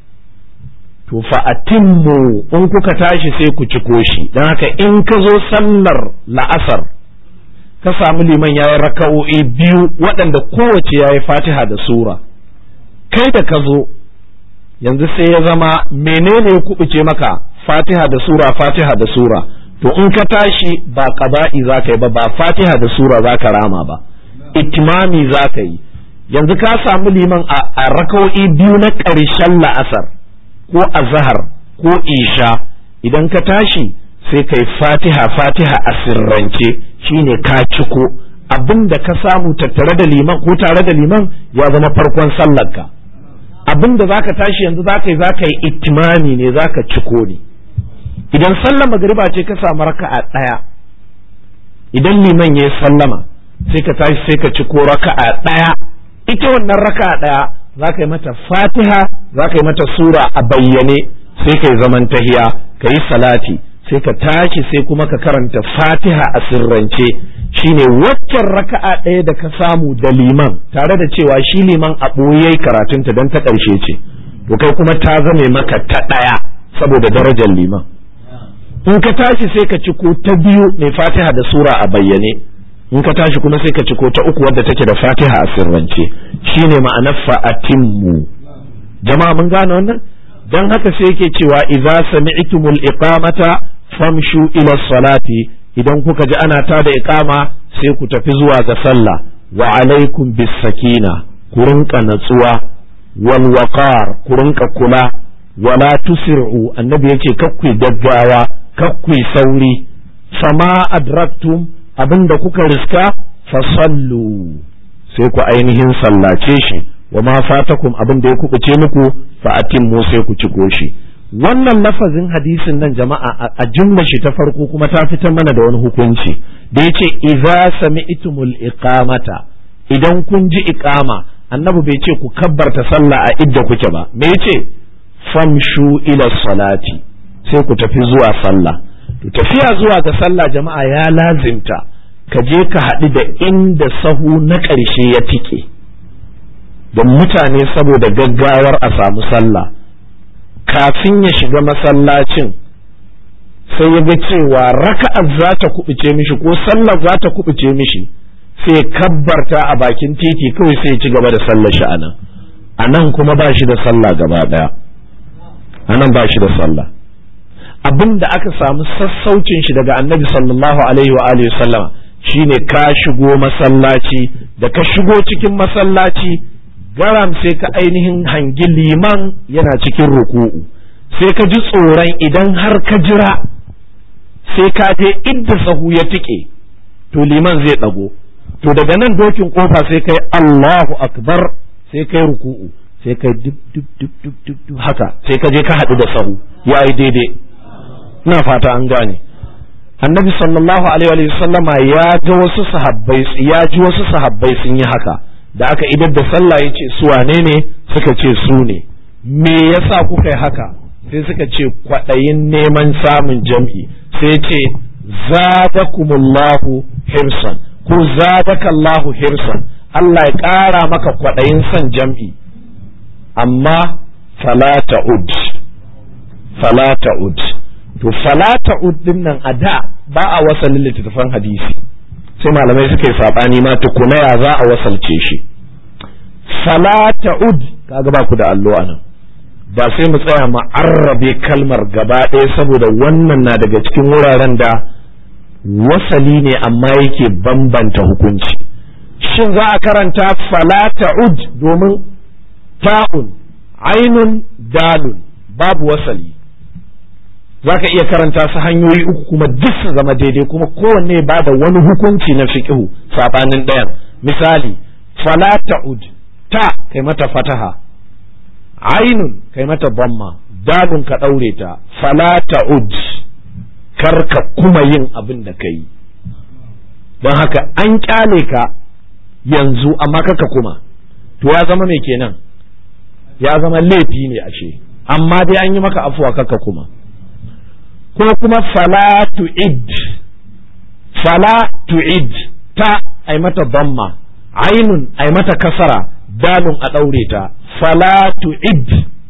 to fa atimmu in kuka tashi sai ku ciko shi don haka in ka zo sallar la'asar ka samu liman ya yi raka'o'i biyu waɗanda kowace ya yi fatiha da sura kai da ka zo yanzu sai ya zama menene ya kubuce maka fatiha da sura fatiha da sura to in ka tashi ba qaba'i za ka yi ba ba fatiha da sura za ka rama ba itimami za ka yi yanzu ka samu liman a raka'o'i biyu na ƙarshen la'asar ko azhar ko isha idan ka tashi sai kai fatiha fatiha a sirrance shine ka ciko abin da ka samu tattare da liman ko tare da liman ya zama farkon sallarka abin da zaka tashi yanzu zaka yi zaka yi itimami ne zaka ciko ne idan sallar magariba ce ka samu raka'a ɗaya idan liman ya sallama sai ka tashi sai ka ciko raka'a ɗaya ita wannan raka'a ɗaya zaka yi mata fatiha zaka yi mata sura a bayyane sai ka yi zaman tahiya ka yi salati sai ka tashi sai kuma ka karanta fatiha a sirrance shine waccan raka'a ɗaya da ka samu da liman tare da cewa shi liman a ɓoye karatunta don ta ƙarshe ce to kai kuma ta zame maka ta ɗaya saboda darajar liman in ka tashi sai ka ciko ta biyu mai fatiha da sura a bayyane in ka tashi kuma sai ka ciko ta uku wadda take da fatiha a sirrance shine ma'anar fa'atimmu jama'a mun gane wannan dan haka sai yake cewa idza sami'tumul iqamata famshu ila salati idan kuka ji ana tada iqama sai ku tafi zuwa ga sallah wa alaikum bis sakina ku rinka natsuwa wal waqar ku rinka kula wala tusir'u annabi yace kakku gaggawa kakku sauri fama adraktum abinda kuka riska fasallu sai ku ainihin sallace shi wa ma fatakum abin da ya kubuce muku fa atimmu sai ku ciko shi wannan lafazin hadisin nan jama'a a jumla shi ta farko kuma ta fitar mana da wani hukunci da yace idza sami'tumul iqamata idan kun ji iqama annabi bai ce ku kabbarta sallah a idda kuke ba me yace famshu ila salati sai ku tafi zuwa sallah to tafiya zuwa ga sallah jama'a ya lazimta ka je ka haɗu da inda sahu na ƙarshe ya tike don mutane saboda gaggawar a samu sallah kafin ya shiga masallacin sai ya ga cewa raka'ar za ta kubuce mishi ko sallar za ta kubuce mishi sai kabbarta a bakin titi kawai sai ya ci gaba da sallar shi anan anan kuma ba shi da sallah gaba daya anan ba shi da sallah abin da aka samu sassaucin shi daga annabi sallallahu alaihi wa alihi sallama shine ka shigo masallaci da ka shigo cikin masallaci garam sai ka ainihin hangi liman yana cikin ruku'u sai ka ji tsoron idan har ka jira sai ka je idda sahu ya tike to liman zai ɗago to daga nan dokin kofa sai kai Allahu akbar sai kai ruku'u sai kai duk duk duk duk duk duk haka sai ka je ka haɗu da sahu ya yi daidai ina fata an gane annabi sallallahu alaihi wa sallama ya ga wasu sahabbai ya ji wasu sahabbai sun yi haka da aka idar da sallah ya ce su wane ne suka ce su ne me yasa kuka yi haka sai suka ce kwaɗayin neman samun jam'i sai ce zadakumullahu hirsan ko zadakallahu hirsan Allah ya ƙara maka kwaɗayin son jam'i amma falata ud falata ud to falata ud din nan a da ba a wasalin littattafan hadisi sai malamai suka yi saɓani ma tukuna ya za a wasalce shi falata ud kaga ba ku da allo a nan ba sai mu tsaya mu arrabe kalmar gaba ɗaya saboda wannan na daga cikin wuraren da wasali ne amma yake bambanta hukunci shin za a karanta falata ud domin ta'un ainun dalun babu wasali za ka iya karanta su hanyoyi uku kuma duk su zama daidai kuma kowanne ba da wani hukunci na fiƙihu saɓanin ɗayan misali falata ud ta kai mata fataha ainun kai mata bamma dalun ka ɗaure ta falata ud kar ka kuma yin abin da ka yi don haka an kyale ka yanzu amma kaka kuma to ya zama mai kenan ya zama laifi ne ashe amma dai an yi maka afuwa kaka kuma ko kuma fala tu'id fala tu'id ta ai mata bamma ainun ai mata kasara dalun a ɗaure ta fala tu'id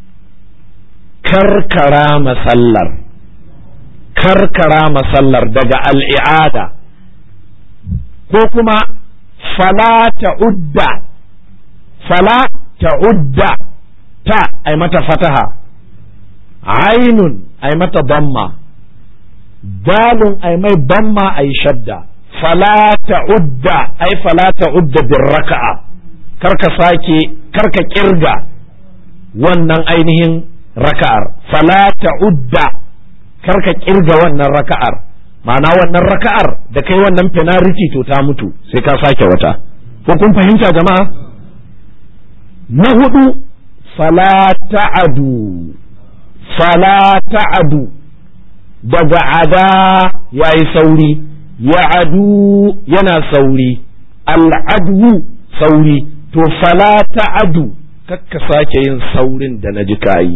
karkara masallar karkara masallar daga al'i'ada ko kuma fala ta'udda fala ta'udda ta ai mata fataha ainun ai mata damma dalun ai mai damma ai shadda fala ta'udda ai fala ta'udda bin raka'a karka sake karka kirga wannan ainihin raka'ar fala ta'udda karka kirga wannan raka'ar ma'ana wannan raka'ar da kai wannan penalty to ta mutu sai ka sake wata ko kun fahimta jama'a na hudu fala ta'adu fala ta'adu daga ada yayi sauri ya'adu yana sauri al'adu sauri to fala ta'adu kakka sake yin saurin da na ji kayi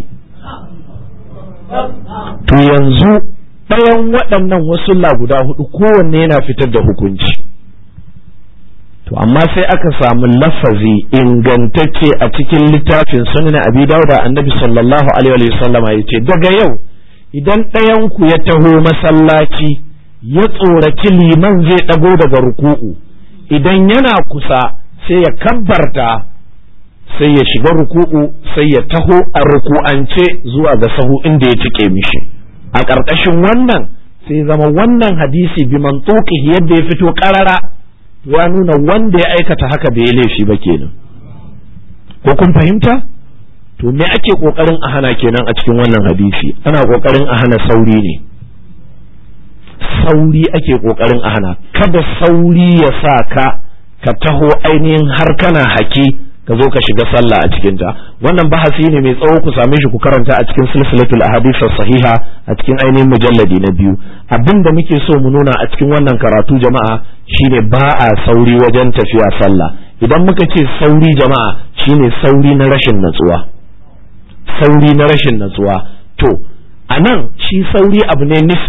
to yanzu ɗayan waɗannan wasu guda hudu kowanne yana fitar da hukunci to amma sai aka samu lafazi ingantacce a cikin littafin sunan abi dauda annabi sallallahu alaihi wasallama ya ce daga yau idan ɗayan ku ya taho masallaci ya tsoraci liman zai ɗago daga ruku'u idan yana kusa sai ya kabbarta sai ya shiga ruku'u sai ya taho a ruku'ance zuwa ga sahu inda ya cike mishi a ƙarƙashin wannan sai zama wannan hadisi bi mantuki yadda ya fito ƙarara ya nuna wanda ya aikata haka bai laifi ba kenan ko kun fahimta to me ake ƙoƙarin a hana kenan a cikin wannan hadisi ana ƙoƙarin a hana sauri ne sauri ake ƙoƙarin a hana kada sauri ya sa ka ka taho ainihin har kana haki ka zo ka shiga sallah a cikin ta wannan bahasi ne mai tsawo ku same shi ku karanta a cikin silsilatul ahadith sahiha a cikin ainihin mujalladi na biyu abin da muke so mu nuna a cikin wannan karatu jama'a shine ba a sauri wajen tafiya sallah idan muka ce sauri jama'a shine sauri na rashin natsuwa sauri na rashin natsuwa to a nan shi sauri abu ne nisbi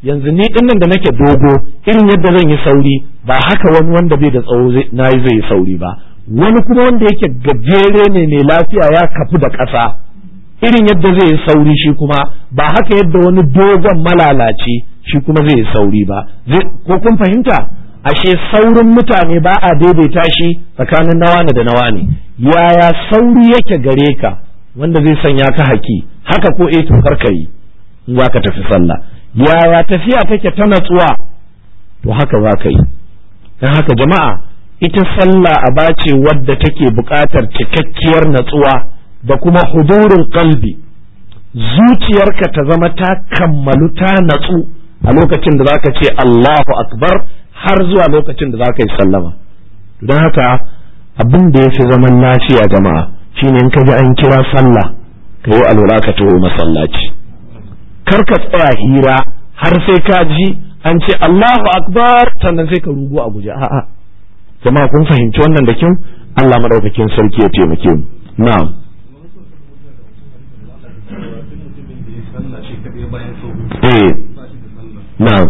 yanzu ni din nan da nake dogo irin yadda zan yi sauri ba haka wani wanda bai da tsawo na yi zai yi sauri ba wani kuma wanda yake gajere ne mai lafiya ya kafu da ƙasa irin yadda zai yi sauri shi kuma ba haka yadda wani dogon malalaci shi kuma zai yi sauri ba ko kun fahimta ashe saurin mutane ba a daidaita shi tsakanin nawa da nawa ne yaya sauri yake gare ka wanda zai sanya ka haki haka ko eh to karka yi in za ka tafi sallah yaya tafiya take ta natsuwa to haka za ka yi don haka jama'a ita sallah a bace wadda take buƙatar cikakkiyar natsuwa da kuma hudurul qalbi zuciyarka ta zama ta kammalu ta natsu a lokacin da zaka ce Allahu akbar har zuwa lokacin da zaka yi sallama don haka abin da ya fi zaman lafiya jama'a shine in ka ji an kira sallah ka yi alwala ka taho masallaci kar ka tsaya hira har sai ka ji an ce Allahu akbar sannan sai ka rugu a guje a'a jama'a kun fahimci wannan da kyau Allah madaukakin sarki ya taimake mu na'am eh na'am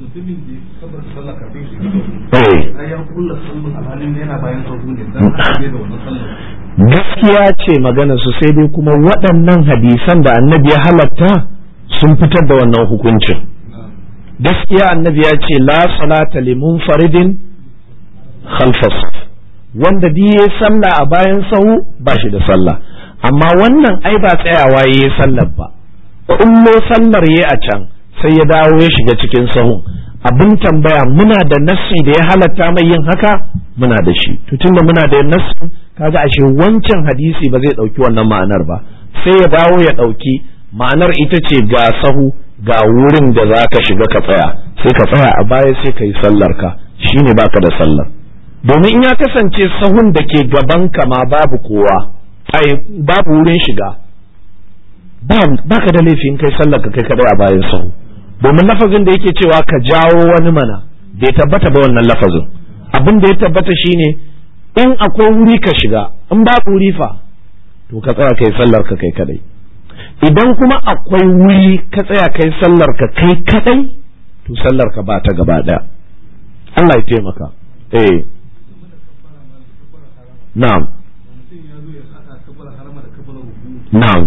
gaskiya ce magana su sai dai kuma waɗannan hadisan da annabi ya halatta sun fitar da wannan hukuncin gaskiya annabi ya ce la salata li munfaridin khalfas wanda bi ya sallah a bayan sahu ba shi da sallah amma wannan ai ba tsayawa ya yi sallar ba kullo sallar ya a can sai ya dawo ya shiga cikin sahun abin tambaya muna da nassi da ya halatta mai yin haka muna da shi to tunda muna da nassi kaga ashe wancan hadisi ba zai dauki wannan ma'anar ba sai ya dawo ya dauki ma'anar ita ce ga sahu ga wurin da za ka shiga ka tsaya sai ka tsaya a baya sai ka yi sallar ka shine baka da sallar domin in ya kasance sahun da ke gaban ka ma babu kowa ai babu wurin shiga ba ka da laifin kai sallar ka kai kadai a bayan sahu domin lafazin da yake cewa ka jawo wani mana bai tabbata ba wannan lafazin abin da ya tabbata shine in akwai wuri ka shiga in babu wuri fa to ka tsaya kai sallar ka kai kadai idan kuma akwai wuri ka tsaya kai sallar ka kai kadai to sallar ka ba ta gaba daya Allah ya taimaka eh na'am na'am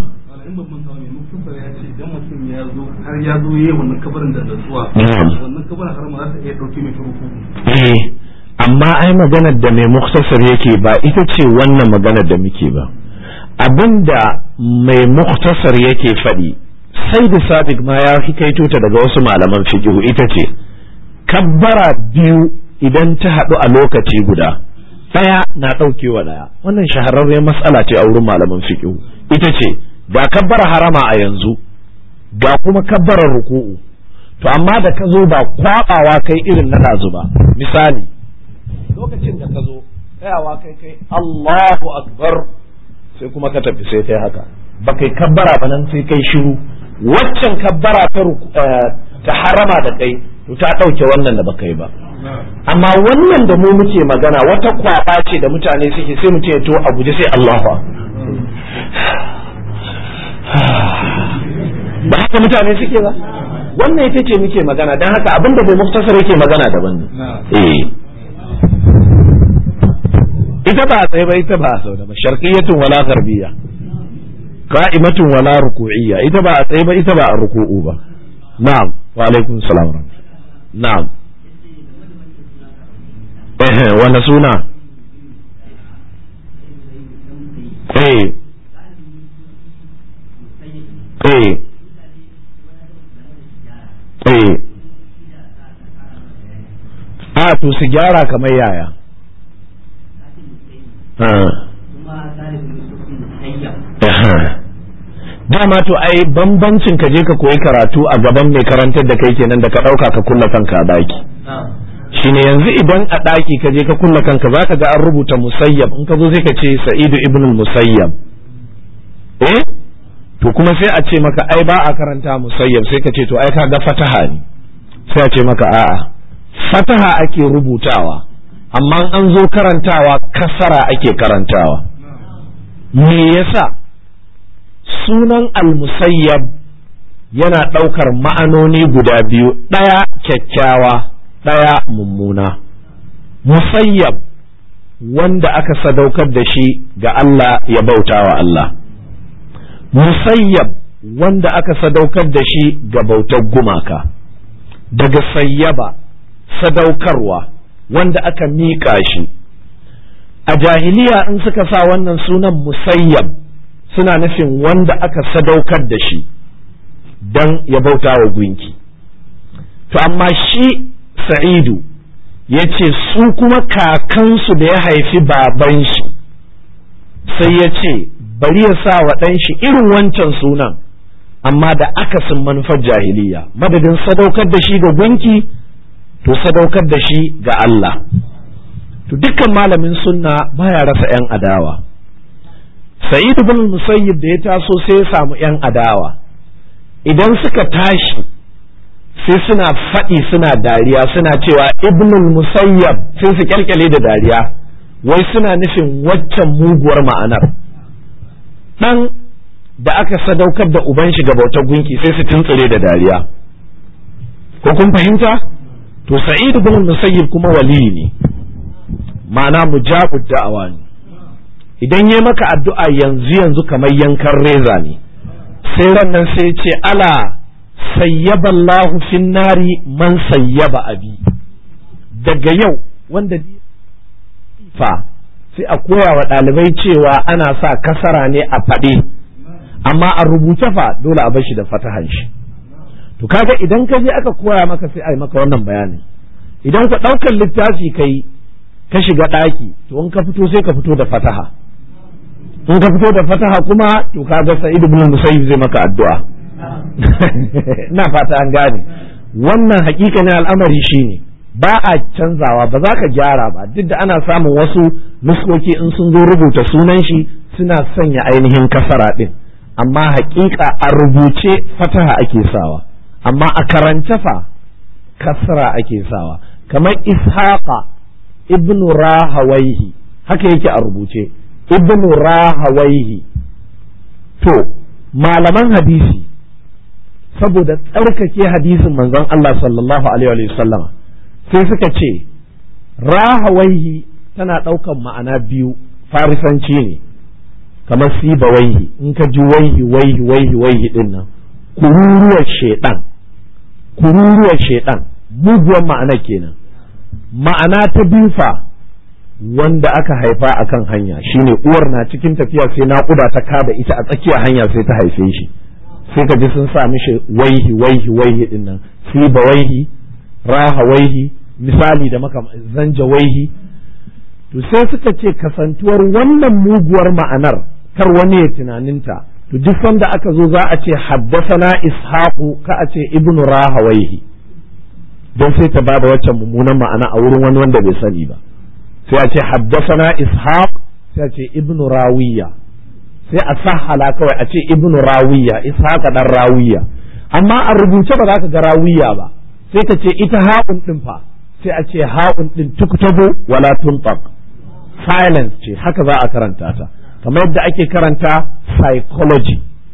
har ya zo yi wannan kabarin da natsuwa wannan kabarin har ma za ta iya dauke mai furuku eh amma ai maganar da mai muktasar yake ba ita ce wannan maganar da muke ba abinda mai muktasar yake faɗi sai da sabiq ma ya hikaito ta daga wasu malaman fiqhu ita ce kabbara biyu idan ta haɗu a lokaci guda ɗaya na ɗaukewa ɗaya wannan shahararren matsala ce a wurin malaman fiqhu ita ce ga kabbara harama a yanzu ga kuma kabbarar ruku'u to amma da ka zo ba kwabawa kai irin na dazu ba misali lokacin da ka zo tsayawa kai kai Allahu akbar sai kuma ka tafi sai kai haka ba kai kabbara ba nan sai kai shiru waccan kabbara ta ta harama da kai to ta ɗauke wannan da baka yi ba amma wannan da mu muke magana wata kwaba ce da mutane suke sai mutum ya to a guje sai Allahu ba haka mutane suke ba wannan ita ce muke magana don haka abin da bai muftasar yake magana daban ne eh ita ba a tsaye ba ita ba a sau da ba sharqiyatun wala gharbiya qa'imatun wala ruku'iyya ita ba a tsaye ba ita ba a ruku'u ba na'am wa alaikum salam na'am eh wanda suna eh eh eh a to su gyara kamar yaya dama to ai bambancin ka je ka koyi karatu a gaban mai karantar da kai kenan da ka ɗauka ka kulla kanka a ɗaki shine yanzu idan a ɗaki ka je ka kulla kanka za ka ga an rubuta musayyab in ka zo sai ka ce sa'idu ibn musayyab eh to kuma sai a ce maka ai ba a karanta musayyab sai ka ce to ai ka ga fataha ne sai a ce maka a'a fataha ake rubutawa amma an zo karantawa kasara ake karantawa me yasa sunan al-musayyab yana ɗaukar ma'anoni guda biyu ɗaya kyakkyawa ɗaya mummuna musayyab wanda aka sadaukar da shi ga Allah ya bauta wa Allah musayyab wanda aka sadaukar da shi ga bautar gumaka daga sayyaba sadaukarwa wanda aka miƙa shi a jahiliya in suka sa wannan sunan musayyab suna nufin wanda aka sadaukar da shi don ya bauta wa gunki to amma shi sa'idu ya ce su kuma kakansu da ya haifi baban shi sai ya ce bari ya sa wa ɗan shi irin wancan sunan amma da akasin manufar jahiliya madadin sadaukar da shi ga gunki to sadaukar da shi ga Allah to dukkan malamin sunna baya rasa 'yan adawa sa'id bin musayyib da ya taso sai ya samu 'yan adawa idan suka tashi sai suna faɗi suna dariya suna cewa ibnul musayyab sai su kyalkyale da dariya wai suna nufin waccan muguwar ma'anar ɗan da aka sadaukar da uban shi ga bautar gunki sai su tuntsire da dariya ko kun fahimta to sa'id ibn musayyib kuma waliyi ne ma'ana mujabud da'awa ne idan ya maka addu'a yanzu yanzu kamar yankan reza ne sai ran nan sai ce ala sayyaba Allahu fin nari man sayyaba abi daga yau wanda fa sai a koya wa ɗalibai cewa ana sa kasara ne a faɗe amma a rubuce fa dole a bashi da fatahan shi to kaga idan ka je aka koya maka sai a yi maka wannan bayanin idan ka ɗaukar littafi kai ka shiga ɗaki to in ka fito sai ka fito da fataha in ka fito da fataha kuma to kaga sa'id ibn musayyib zai maka addu'a ina fata an gane wannan hakikanin al'amari shine ba a canzawa ba za ka gyara ba duk da ana samun wasu nuskoki in sun zo rubuta sunan shi suna sanya ainihin kasara din amma hakika a rubuce fataha ake sawa amma a karance fa kasra ake sawa kamar ishaqa ibnu rahawaihi haka yake a rubuce ibnu rahawaihi to malaman hadisi saboda tsarkake hadisin manzon Allah sallallahu alaihi wa sallama sai suka ce rahawaihi tana ɗaukan ma'ana biyu farisanci ne kamar siba waihi in ka ji waihi waihi waihi waihi din nan kururuwar shedan kururuwar shedan muguwar ma'ana kenan ma'ana ta biyu fa wanda aka haifa a kan hanya shine uwar na cikin tafiya sai naƙuda ta kada ita a tsakiyar hanya sai ta haife shi sai ka ji sun sa mishi waihi waihi waihi din nan siba waihi raha waihi misali da maka zanja waihi to sai suka ce kasantuwar wannan muguwar ma'anar kar wani ya tunaninta to duk sanda aka zo za a ce haddasana ishaqu ka a ce ibnu rahawaihi don sai ta bada waccan mummunan ma'ana a wurin wani wanda bai sani ba sai a ce haddasana ishaq sai a ce ibnu rawiya sai a sahala kawai a ce ibnu rawiya ishaq dan rawiya amma a rubuce ba za ka ga rawiya ba sai ka ce ita ha'un din fa sai a ce ha'un din tuktabu wala tuntaq silence ce haka za a karanta ta kamar yadda ake karanta psychology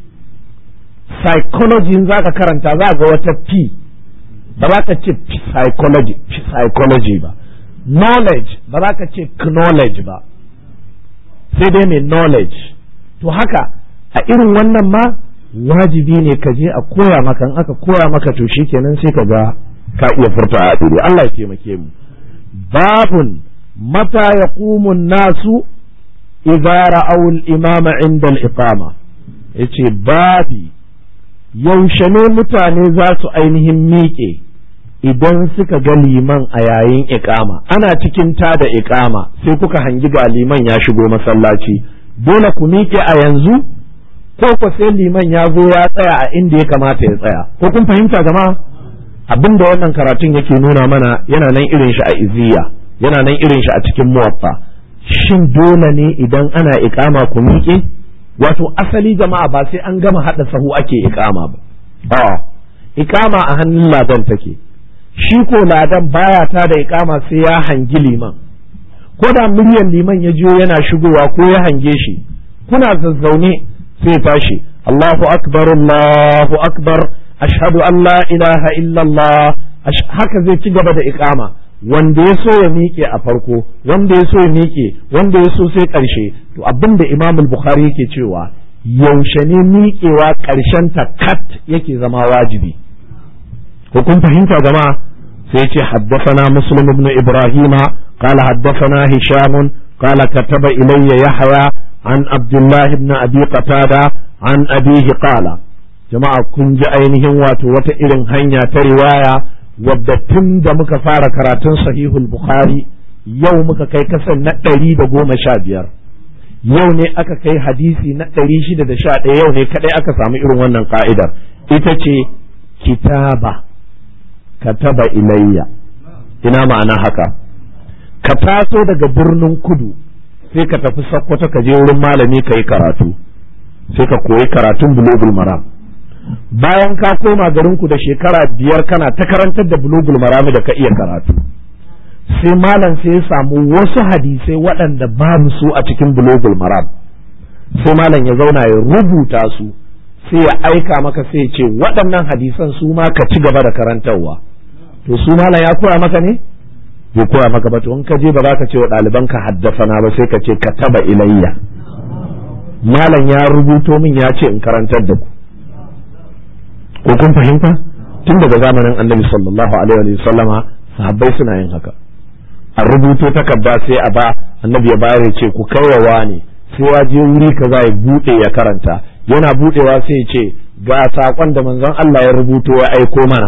psychology za ka karanta za ga wata p ba za ka ce psychology psychology ba knowledge ba za ka ce knowledge ba sai dai mai knowledge to haka a irin wannan ma wajibi ne ka je a koya maka in aka koya maka to shikenan sai ka ga ka iya furta a ɗiri Allah ya taimake mu babun mata yaqumu nasu idza ra'aw al-imama 'inda al-iqama yace babi yaushe ne mutane za su ainihin miƙe idan suka ga liman a yayin iƙama ana cikin ta da iƙama sai kuka hangi ga liman ya shigo masallaci dole ku miƙe a yanzu ko ko sai liman ya zo ya tsaya a inda ya kamata ya tsaya ko kun fahimta jama'a abin da wannan karatun yake nuna mana yana nan irin shi a iziya yana nan irin shi a cikin muwaffa shin dole ne idan ana iƙama ku miƙe wato asali jama'a ba sai an gama haɗa sahu ake iƙama ba a iƙama a hannun ladan take shi ko ladan baya ta da iƙama sai ya hangi liman ko da muryan liman ya jiyo yana shigowa ko ya hange shi kuna zazzaune sai tashi Allahu akbar Allahu akbar ashhadu an la ilaha illallah haka zai ci gaba da iqama wanda ya so ya miƙe a farko wanda ya so ya miƙe wanda ya so sai ƙarshe to abin da imam bukhari yake cewa yaushe ne miƙewa ƙarshen ta kat yake zama wajibi ko kun fahimta jama'a sai ce haddafana muslim ibn ibrahima qala haddafana hisham qala kataba ilayya yahya an abdullah ibn abi qatada an abihi qala jama'a kun ji ainihin wato wata irin hanya ta riwaya wadda tun da muka fara karatun sahihul bukhari yau muka kai kasan na ɗari da goma sha biyar yau ne aka kai hadisi na ɗari shida da sha ɗaya yau ne kaɗai aka samu irin wannan ka'idar ita ce kitaba kataba ilayya ina ma'ana haka ka taso daga birnin kudu sai ka tafi sakkwato ka je wurin malami ka yi karatu sai ka koyi karatun bulugul maram bayan ka koma garinku da shekara biyar kana ta karantar da bulugul marami da ka iya karatu sai malam sai ya samu wasu hadisai waɗanda babu su a cikin bulugul maram sai malam ya zauna ya rubuta su sai ya aika maka sai ya ce waɗannan hadisan su ma ka ci gaba da karantarwa to su malam ya koya maka ne bai koya maka ba to in ka je ba za ka ce wa ɗaliban ka haddasana ba sai ka ce ka taba ilayya malam ya rubuto min ya ce in karantar da ku ko kun fahimta tun daga zamanin annabi sallallahu alaihi wa sallama sahabbai suna yin haka a rubuto takarda sai a ba annabi ya bayar ya ce ku kaiwa ne sai ya je wuri kaza ya bude ya karanta yana budewa sai ya ce ga sakon da manzon Allah ya rubuto ya aiko mana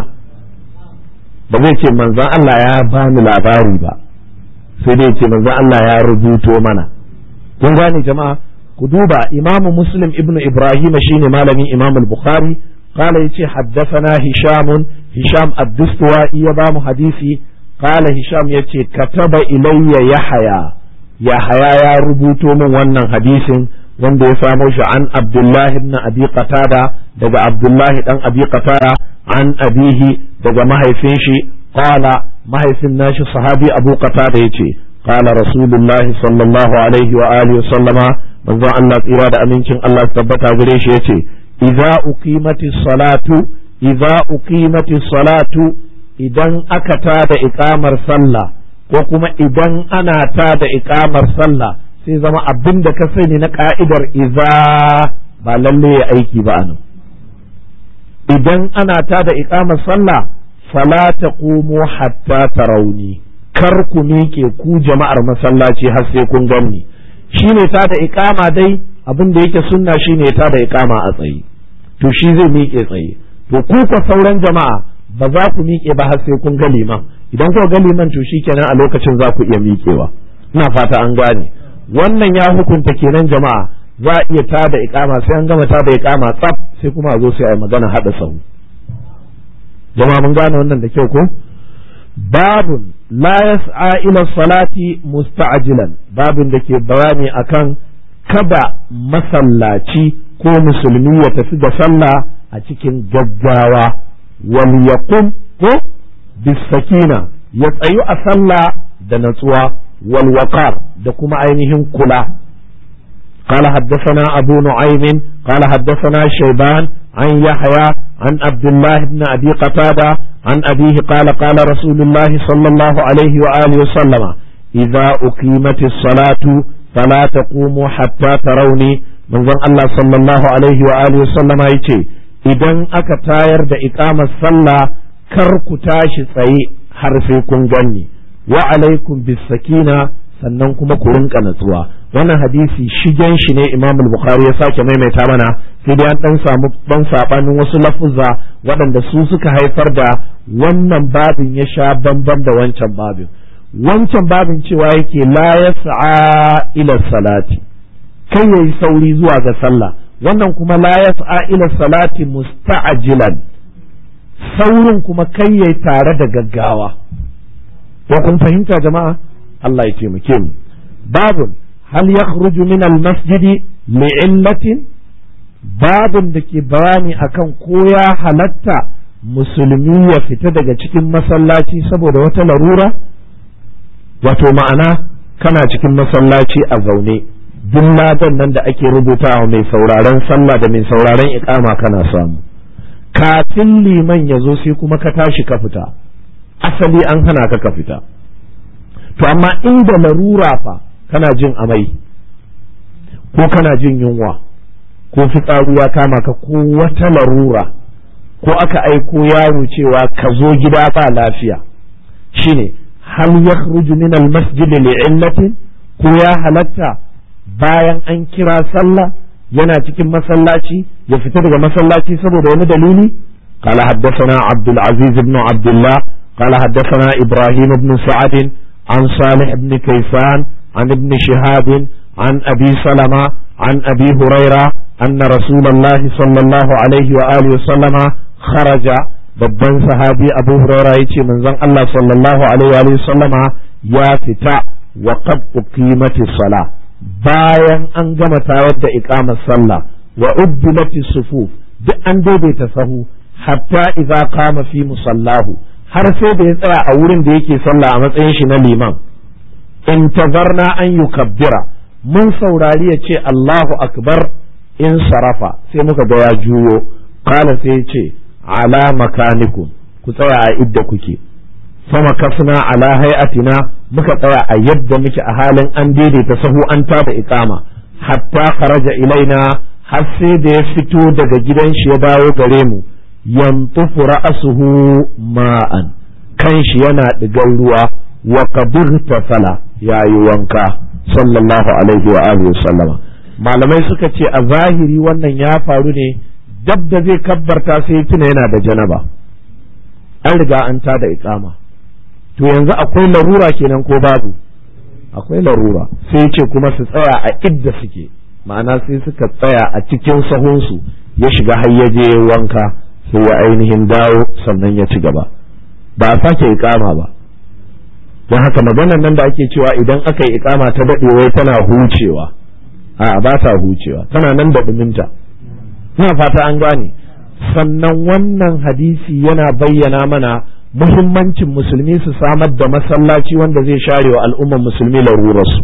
ba zai ce manzon Allah ya bani labari ba sai dai ce manzon Allah ya rubuto mana kun gane jama'a ku duba imamu muslim ibnu ibrahim shine malamin imam al-bukhari قال يتي حدثنا هشام هشام الدستوائي يبام حديثي قال هشام يتي كتب إلي يحيى يحيى يا ربوتو من ونن حديث wanda ya samo shi an Abdullah ibn Abi Qatada daga Abdullah dan Abi Qatada an abihi daga mahaifin shi qala mahaifin nashi sahabi Abu Qatada yace qala Rasulullah sallallahu alaihi wa alihi wa sallama manzon Allah tsira da amincin Allah tabbata gare shi yace idza uqimati salatu idza uqimati salatu idan aka tada iqamar sallah ko kuma idan ana tada iqamar sallah sai zama abin da ka sani na ka'idar idza ba lalle ya aiki ba anan idan ana tada iqamar sallah fala taqumu hatta tarawni kar ku miƙe ku jama'ar masallaci har sai kun ganni shine tada iqama dai abin da yake sunna shine ta da iqama a tsaye to shi zai miƙe tsaye to ku ka sauran jama'a ba za ku miƙe ba har sai kun ga liman idan kuka ga liman to shikenan a lokacin za ku iya miƙewa ina fata an gane wannan ya hukunta kenan jama'a za a iya ta da iqama sai an gama ta da iqama tsaf sai kuma a zo sai a yi magana hada sahu jama'a mun gane wannan da kyau ko babun la yas'a ila salati musta'jilan babin da ke bayani akan kada masallaci ko musulmi ya tafi da sallah a cikin gaggawa wal yaqum ko bisakina ya tsayu a sallah da natsuwa wal waqar da kuma ainihin kula قال حدثنا أبو نعيم قال حدثنا شيبان عن يحيى عن عبد الله بن أبي قتادة عن أبيه قال قال رسول الله صلى الله عليه وآله وسلم إذا أقيمت الصلاة فلا تقوموا حتى تروني من ظن الله صلى الله عليه وآله وسلم يتي idan aka tayar da iqamar sallah kar ku tashi tsaye har sai kun ganni wa alaikum bis sakina sannan kuma ku rinka natsuwa wannan hadisi shigen shi ne Imam Bukhari ya sake maimaita mana sai dai an dan samu ban sabanin wasu lafuzza waɗanda su suka haifar da wannan babin ya sha bamban da wancan babin wancan babin cewa yake la yas'a ila salati kai yayi sauri zuwa ga sallah wannan kuma la yas'a ila salati musta'jilan saurin kuma kai yayi tare da gaggawa ko kun fahimta jama'a Allah ya taimake mu babun hal yakhruju min al-masjid li'illatin babun da ke bayani akan ko ya halatta musulmi ya fita daga cikin masallaci saboda wata larura wato ma'ana kana cikin masallaci a zaune duk ladan nan da ake rubutawa mai sauraron sallah da mai sauraron iqama kana samu kafin liman ya zo sai kuma ka tashi ka fita asali an hana ka ka fita to amma inda larura fa kana jin amai ko kana jin yunwa ko fitsaru ya kama ka ko wata larura ko aka aiko yaro cewa ka zo gida ba lafiya shine hal yakhruju min al-masjid li'illatin ko ya halatta bayan an kira sallah yana cikin masallaci ya fita daga masallaci saboda wani dalili قال حدثنا عبد العزيز بن عبد الله قال حدثنا إبراهيم بن سعد عن صالح بن كيسان عن ابن شهاب عن أبي سلمة عن أبي هريرة أن رسول الله صلى الله عليه وآله وسلم خرج babban sahabi abu huraira ya ce manzon Allah sallallahu alaihi wa sallama ya fita wa qad uqimati sala bayan an gama tayar da iqamar sallah wa uddilati sufuf duk an daidaita sahu hatta idza qama fi musallahu har sai da ya tsaya a wurin da yake sallah a matsayin shi na liman intazarna an yukabbira mun saurari ya ce Allahu akbar in sarafa sai muka ga ya juyo qala sai ya ce ala makanikum ku tsaya a idda kuke sama kafna ala hay'atina muka tsaya a yadda muke a halin an daidaita sahu an tada iqama hatta kharaja ilaina har sai da ya fito daga gidan shi ya dawo gare mu yantufu ra'asuhu ma'an kan shi yana digar ruwa wa kabirta fala yayi wanka sallallahu alaihi wa alihi sallama malamai suka ce a zahiri wannan ya faru ne dab da zai kabbarta sai tuna yana da janaba an riga an ta da iqama to yanzu akwai larura kenan ko babu akwai larura sai ce kuma su tsaya a idda suke ma'ana sai suka tsaya a cikin sahunsu ya shiga har ya je wanka sai ya ainihin dawo sannan ya ci gaba ba a sake iqama ba don haka maganar nan da ake cewa idan aka yi iqama ta daɗe wai tana hucewa a ba ta hucewa tana nan da ɗuminta ina fata an gane sannan wannan hadisi yana bayyana mana muhimmancin musulmi su samar da masallaci wanda zai share wa al'ummar musulmi larurarsu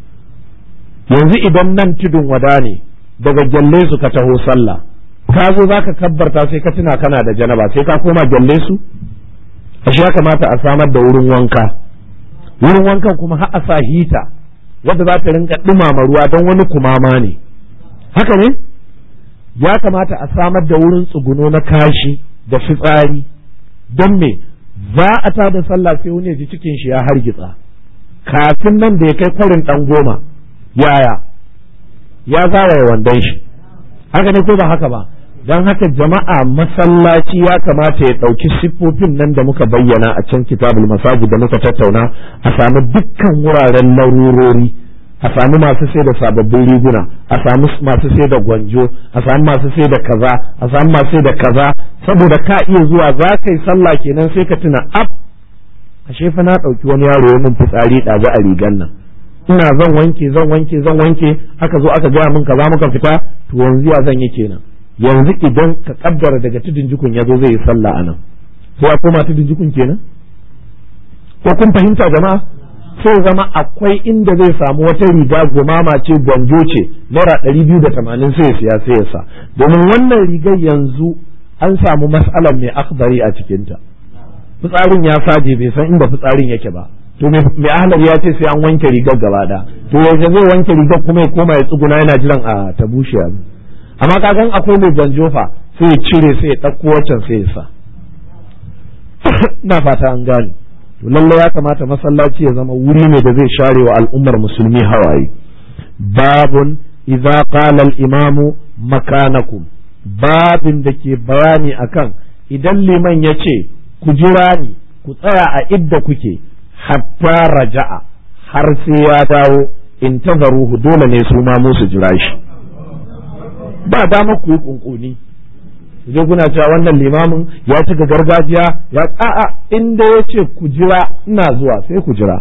yanzu idan nan tudun wada ne daga gyalle su ka taho sallah ka zo za ka kabbarta sai ka tuna kana da janaba sai ka koma gyalle su ashe ya kamata a samar da wurin wanka wurin wankan kuma har a sa hita wadda za ta rinka ɗumama ruwa don wani kumama ne haka ne ya kamata a samar da wurin tsuguno na kashi da fitsari don me za a ta da sallah sai wani ji cikin shi ya hargitsa kafin nan da ya kai kwarin ɗan goma yaya ya zaraye wandon shi haka ne ko ba haka ba don haka jama'a masallaci ya kamata ya ɗauki siffofin nan da muka bayyana a can kitabul masajid da muka tattauna a sami dukkan wuraren larurori a sami masu sai da sababbin riguna a sami masu sai da gwanjo a sami masu sai da kaza a sami masu sai da kaza saboda ka iya zuwa za ka yi sallah kenan sai ka tuna ab ashe fa na ɗauki wani yaro ya min fitsari ɗazu a rigan nan ina zan wanke zan wanke zan wanke aka zo aka gaya min kaza muka fita to yanzu ya zan yi kenan yanzu idan ka kaddara daga tudun jikun ya zo zai yi sallah a nan sai ya koma tudun jikun kenan ko kun fahimta jama'a sai zama akwai inda zai samu wata riga gumama ce gwanjo ce naira ɗari biyu da tamanin sai ya siya sai ya sa domin wannan rigar yanzu an samu matsalar mai akbari a cikinta fitsarin ya saje bai san inda fitsarin yake ba to mai ahlar ya ce sai an wanke rigar gaba da to yaushe zai wanke rigar kuma ya koma ya tsuguna yana jiran a ta bushe amma kagan akwai mai gwanjofa sai ya cire sai ya ɗauko waccan sai ya sa ina fata an gane to lallai ya kamata masallaci ya zama wuri ne da zai share wa al'ummar musulmi hawaye babun idza qala al-imamu makanakum babin da ke bayani akan idan liman ya ce ku jira ni ku tsaya a idda kuke hatta raja'a har sai ya dawo in tazaruhu dole ne su ma musu jira shi ba dama ku yi kunkuni je kuna cewa wannan limamin ya cika gargajiya ya a'a inda ya ce ku jira ina zuwa sai ku jira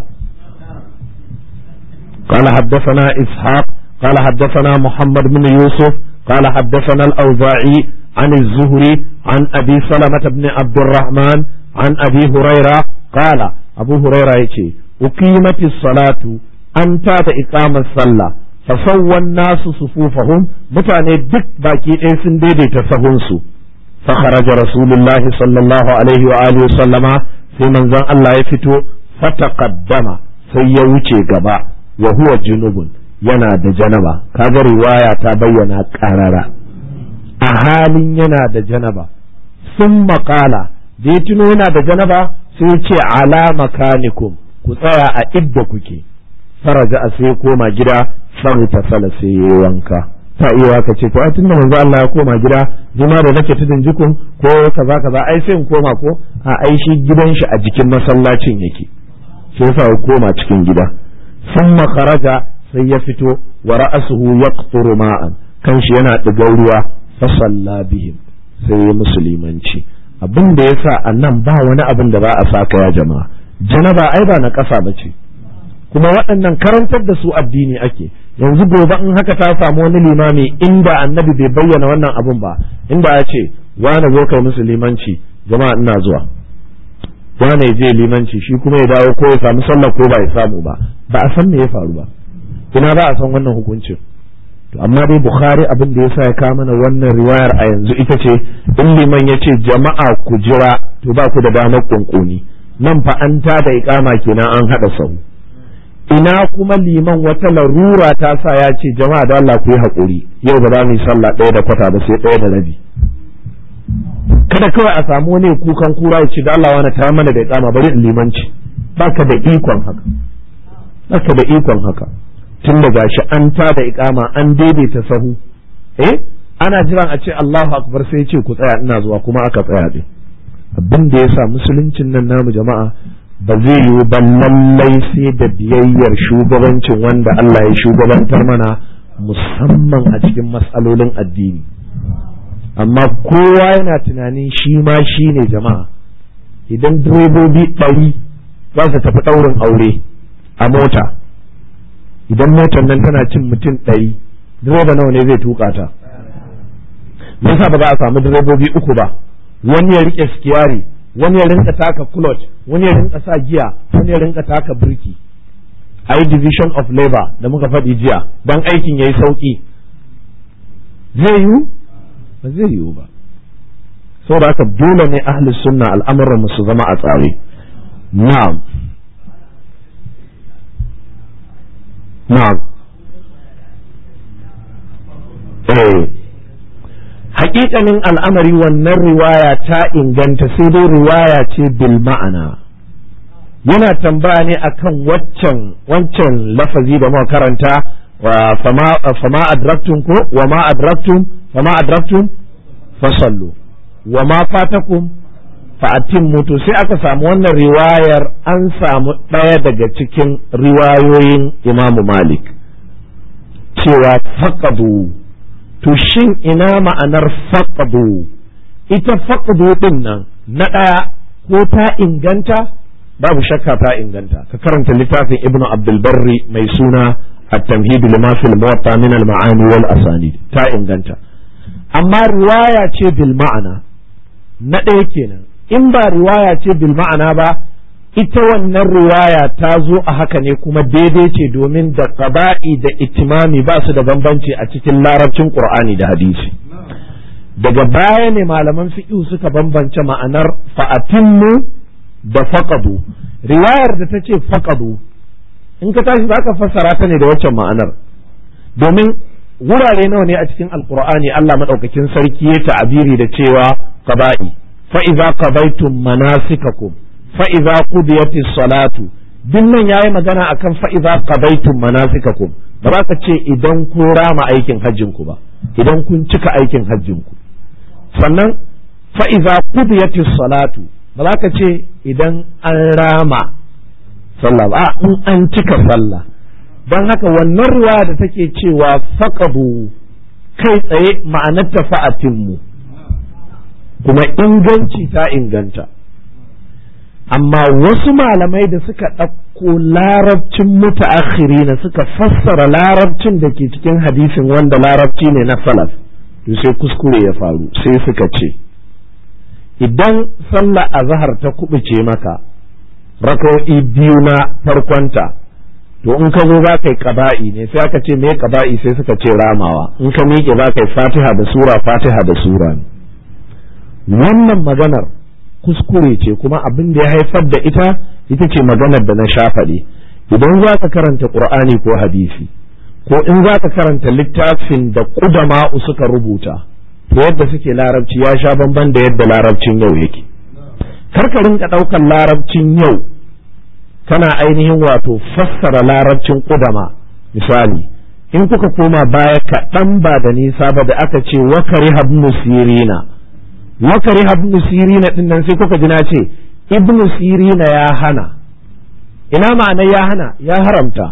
قال حدثنا إسحاق قال حدثنا محمد بن يوسف قال حدثنا الأوزاعي عن الزهري عن أبي سلمة بن عبد الرحمن عن أبي هريرة قال أبو هريرة يتي أقيمت الصلاة أنت إقام الصلاة fasawwan nasu sufufahum mutane duk baki ɗaya sun daidaita sahunsu fa kharaja rasulullahi sallallahu alaihi wa alihi sallama sai manzon Allah ya fito fataqaddama sai ya wuce gaba wa huwa junubun yana da janaba kaga riwaya ta bayyana karara a halin yana da janaba sun maƙala da ya tuno yana da janaba sai ce ala makanikum ku tsaya a idda kuke faraja a sai koma gida ta sala sai ya wanka ta iya ka ce to ai tunda manzo Allah ya koma gida jima da nake tudun jikun ko kaza kaza ai sai in koma ko a ai shi gidan shi a jikin masallacin yake sai yasa ya koma cikin gida sun kharaja sai ya fito wa ra'asuhu yaqturu ma'an kan shi yana digar ruwa fa salla bihim sai ya musulmanci abin da yasa annan ba wani abin da ba a saka ya jama'a janaba ai ba na ƙasa ba ce kuma waɗannan karantar da su addini ake yanzu gobe in haka ta samu wani limami inda annabi bai bayyana wannan abun ba inda ya ce wane zo kai musu limanci jama'a ina zuwa wane je limanci shi kuma ya dawo ko ya samu sallah ko ba ya samu ba ba a san me ya faru ba ina ba a san wannan hukuncin to amma dai bukhari abin da yasa ya kawo mana wannan riwayar a yanzu ita ce in liman ya ce jama'a ku jira to ba ku da damar kunkuni nan fa an ta da iqama kenan an hada sahu ina kuma liman wata larura ta sa ya ce jama'a da Allah ku yi haƙuri yau ba za mu yi sallah ɗaya da kwata ba sai ɗaya da rabi kada kawai a samu wani kukan kura ya ce da Allah wani ta mana da iqama bari in limanci baka da ikon haka baka da ikon haka tun da gashi an ta da iqama an daidaita sahu eh ana jiran a ce Allahu akbar sai ya ce ku tsaya ina zuwa kuma aka tsaya din abin da yasa musuluncin nan namu jama'a ba zai yiwu ba lallai sai da biyayyar shugabancin wanda Allah ya shugabantar mana musamman a cikin matsalolin addini amma kowa yana tunanin shi ma shi ne jama'a idan direbobi ɗari za su tafi ɗaurin aure a mota idan motar nan tana cin mutum ɗari direba nawa ne zai tuka ta me yasa ba za a samu direbobi uku ba wani ya rike skiyari wani ya rinka taka clutch wani ya rinka sa giya wani ya rinka taka birki a yi division of labor da muka faɗi jiya don aikin ya yi sauƙi zai yiwu ba zai yiwu ba saboda haka dole ne ahli sunna al'amuran su zama a tsare na'am na'am eh hakikanin al'amari wannan riwaya ta inganta sai dai riwaya ce bil ma'ana yana tambaya ne akan waccan wancan lafazi da muka karanta wa fama adraktum ko wa ma adraktum fama adraktum fasallu wa ma fatakum fa atimmu to sai aka samu wannan riwayar an samu ɗaya daga cikin riwayoyin Imam Malik cewa faqadu to shin ina ma'anar faqdu ita faqdu din nan na ɗaya ko ta inganta babu shakka ta inganta ka karanta littafin ibn abdul barri mai suna at-tamhid lima fil muwatta min al-ma'ani wal asanid ta inganta amma riwaya ce bil ma'ana na ɗaya kenan in ba riwaya ce bil ma'ana ba ita wannan riwaya ta zo a haka ne kuma daidai ce domin da qaba'i da itimami ba su da bambanci a cikin larabcin qur'ani da hadisi daga baya ne malaman fiqh suka bambance ma'anar fa'atimmu da faqadu riwayar da ta ce faqadu in ka tashi zaka fassara ta ne da waccan ma'anar domin wurare nawa ne a cikin alqur'ani Allah madaukakin sarki ya ta'abiri da cewa qaba'i fa idza qabaitum manasikakum fa'iza qudiyati salatu duk nan yayi magana akan fa'iza qadaytum manasikakum ba za ka ce idan kun rama aikin hajjin ku ba idan kun cika aikin hajjin ku sannan fa'iza qudiyati salatu ba za ka ce idan an rama sallah ba in an cika sallah don haka wannan ruwa da take cewa faqadu kai tsaye ma'anar ta fa'atinmu kuma inganci ta inganta amma wasu malamai da suka ɗauko larabcin mutaakhiri na suka fassara larabcin da ke cikin hadisin wanda larabci ne na salaf to sai kuskure ya faru sai suka ce idan sallah azhar ta kubuce maka raka'o'i biyu na farkonta to in ka zo za ka yi ƙaba'i ne sai aka ce me ƙaba'i sai suka ce ramawa in ka miƙe za ka yi fatiha da sura fatiha da sura ne wannan maganar kuskure ce kuma abin da ya haifar da ita ita ce maganar da na sha faɗi idan za ka karanta ƙur'ani ko hadisi ko in za ka karanta littafin da ƙudama'u suka rubuta to yadda suke larabci ya sha bamban da yadda larabcin yau yake kar ka rinka ɗaukar larabcin yau kana ainihin wato fassara larabcin ƙudama misali in kuka koma baya kaɗan ba da nisa ba da aka ce wakari habnu sirina wakari habnu sirina ɗin nan sai kuka ji na ce ibnu sirina ya hana ina ma'ana ya hana ya haramta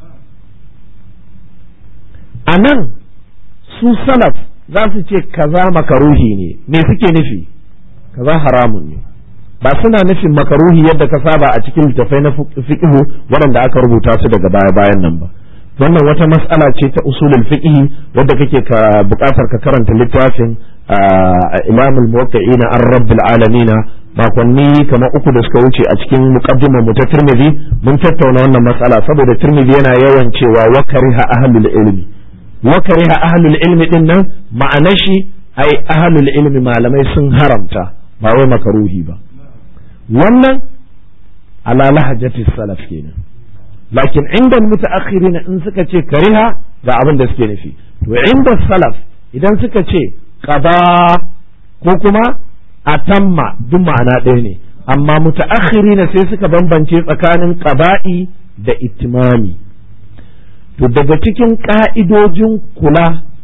a nan su salaf za su ce kaza makaruhi ne me suke nufi kaza haramun ne ba suna nufin makaruhi yadda ka saba a cikin littafai na fiqhu waɗanda aka rubuta su daga baya bayan nan ba wannan wata mas'ala ce ta usulul fiqh wadda kake ka buƙatar ka karanta littafin Imam al-Muwaqqi'ina an Rabbil Alamin makonni kamar uku da suka wuce a cikin muqaddimar mu ta Tirmidhi mun tattauna wannan mas'ala saboda Tirmidhi yana yawan cewa wa kariha ahlul ilmi wa kariha ahlul ilmi din nan ma'anar shi ai ahlul ilmi malamai sun haramta ba wai makaruhi ba wannan ala lahajati salaf kenan lakin inda mutaakhirin in suka ce kariha ga abin da suke nufi to inda salaf idan suka ce qada ko kuma atamma duk ma'ana ɗaya ne amma mutaakhirina sai suka bambance tsakanin qada'i da itimami to daga cikin ka'idojin kula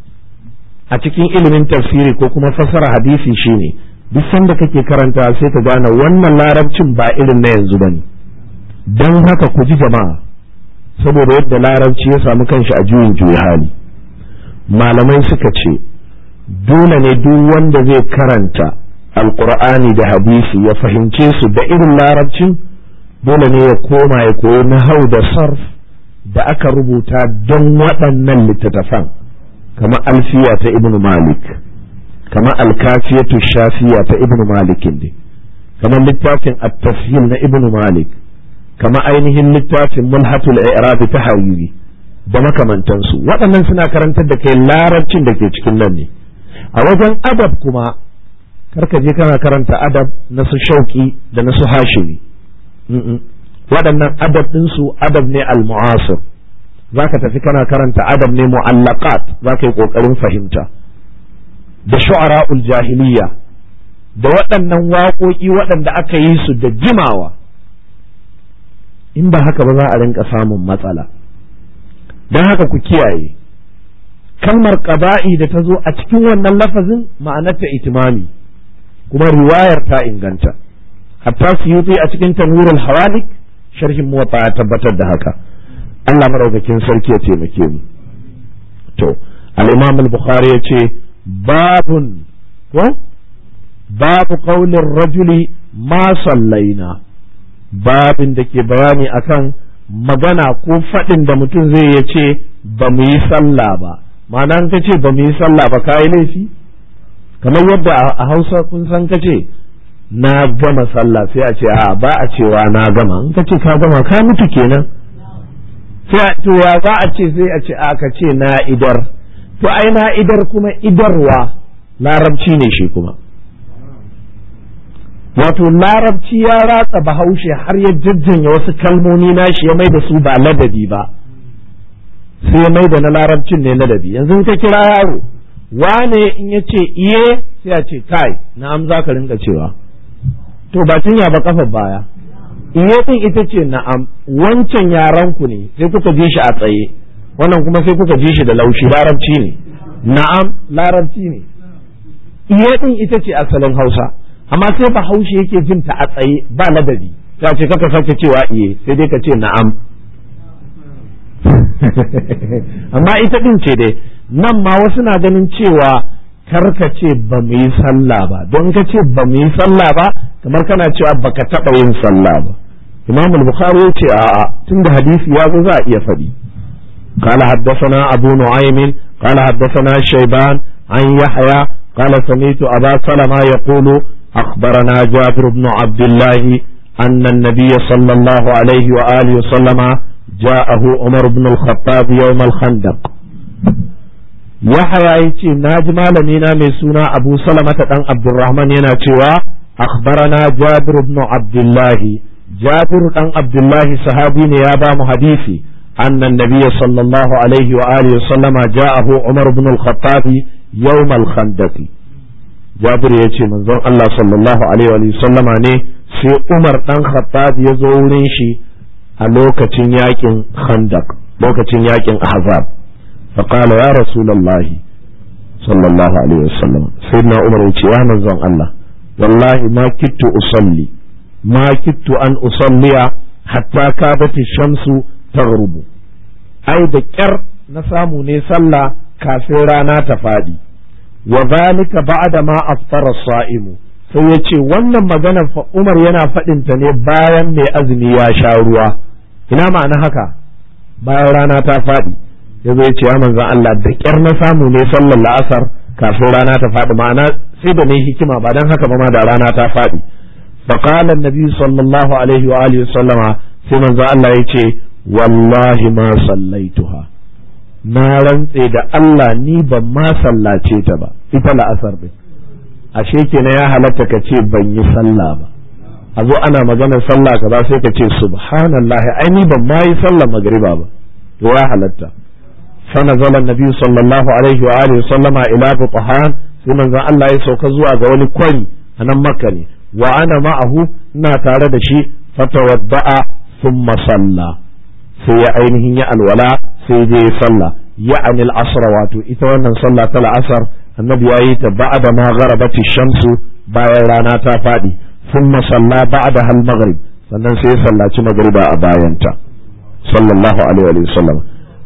a cikin ilimin tafsiri ko kuma fassara hadisi shine duk sanda kake karanta sai ka gane wannan larabcin ba irin na yanzu bane don haka ku ji jama'a saboda yadda larabci ya samu kanshi a juyin juya hali malamai suka ce dole ne duk wanda zai karanta alkur'ani da hadisi ya fahimce su da irin larabcin dole ne ya koma ya koyi nahau da sarf da aka rubuta don waɗannan littattafan kamar alfiya ta ibnu malik kamar alkafiyatu shafiya ta ibnu malikin ne kamar littafin at-tafhim na ibnu malik kama ainihin littafin mulhatul i'rab ta hariri da makamantansu waɗannan suna karantar da kai larabcin da ke cikin nan ne a wajen adab kuma karka je kana karanta adab na su shauki da na su hashimi waɗannan adab ɗinsu adab ne al-mu'asir zaka tafi kana karanta adab ne mu'allaqat zaka yi ƙoƙarin fahimta da shu'ara'ul jahiliya da waɗannan waƙoƙi waɗanda aka yi su da jimawa in ba haka ba za a rinka samun matsala don haka ku kiyaye kalmar ƙaba'i da ta zo a cikin wannan lafazin ma'anarta itimami kuma riwayar ta inganta hatta suyuti a cikin tanwirul hawalik sharhin muwatta ya tabbatar da haka Allah madaukakin sarki ya taimake mu to al-imam al-bukhari ya ce babun ko babu qaulin rajuli ma sallaina babin da ke bayani akan magana ko faɗin da mutum zai ya ce ba mu yi sallah ba ma'ana ka ce ba mu yi sallah ba ka yi laifi kamar yadda a hausa kun san ka ce na gama sallah sai a ce a ba a cewa na gama in ka ce ka gama ka mutu kenan sai a to ya za a ce sai a ce a ka ce na idar to ai na idar kuma idarwa larabci ne shi kuma wato larabci ya ratsa bahaushe har ya jajjanya wasu kalmomi nashi ya mai da su ba ladabi ba sai ya mai da na larabcin ne ladabi yanzu ka kira yaro wane in ya ce iye sai a ce kai na'am za ka rinka cewa to ba cinya ba kafa baya iye din ita ce na'am wancan yaran ku ne sai kuka ji shi a tsaye wannan kuma sai kuka ji shi da laushi larabci ne na'am larabci ne iye din ita ce asalin hausa amma sai bahaushe yake jin ta a tsaye ba ladabi ta ce kaka sake cewa iye sai dai ka ce na'am amma ita din ce dai nan ma wasu na ganin cewa kar ka ce ba mu yi sallah ba don ka ce ba mu yi sallah ba kamar kana cewa baka taɓa yin sallah ba imam al-bukhari ya ce a'a tunda hadisi ya zo za a iya faɗi قال حدثنا أبو نعيم قال حدثنا شيبان عن يحيى قال سمعت أبا سلمة يقول أخبرنا جابر بن عبد الله أن النبي صلى الله عليه وآله وسلم جاءه عمر بن الخطاب يوم الخندق yahaya yace naji malami na mai suna abu salamata dan abdurrahman yana cewa akhbarana jabir ibn abdullah jabir dan abdullah sahabi ne ya ba mu hadisi أن النبي صلى الله عليه وآله وسلم جاءه عمر بن الخطاب يوم الخندق جابر يجي من زون الله صلى الله عليه وآله وسلم ne sai Umar ɗan Khattab ya zo wurin shi a lokacin yakin Khandaq lokacin yakin Ahzab فقال يا رسول الله صلى الله عليه وسلم سيدنا عمر يجي يا من زون الله والله ما كدت أصلي ما كدت أن أصلي حتى كادت الشمس taghrubu ai da kyar na samu ne sallah kafin rana ta faɗi wa zalika ba'da ma aftara sa'imu sai ya ce wannan magana fa Umar yana faɗin ta ne bayan mai azumi ya sha ruwa ina ma'ana haka bayan rana ta faɗi ya zo ya ce ya manzon Allah da kyar na samu ne sallar la'asar kafin rana ta faɗi ma'ana sai da ne hikima ba dan haka ba ma da rana ta faɗi فقال النبي صلى الله عليه وآله وسلم sai manzo Allah ya ce wallahi ma sallaituha na rantse da Allah ni ban ma sallace ta ba ita la'asar din ashe kenan ya halatta ka ce ban yi sallah ba a zo ana maganar sallah kaza sai ka ce subhanallahi ai ni ban ma yi sallah magriba ba to ya halatta fa nazala nabi sallallahu alaihi wa alihi sallama ila butahan sai manzon Allah ya sauka zuwa ga wani kwari a nan makka ne wa ana ma'ahu ina tare da shi fatawadda'a thumma salla sai ya ainihin ya alwala sai je ya sallah ya'ani al-asr wato ita wannan sallah ta al-asr annabi yayi ta ba'da ma gharabati shamsu bayan rana ta fadi thumma salla ba'da hal maghrib sannan sai ya sallaci magriba a bayanta sallallahu alaihi wa sallam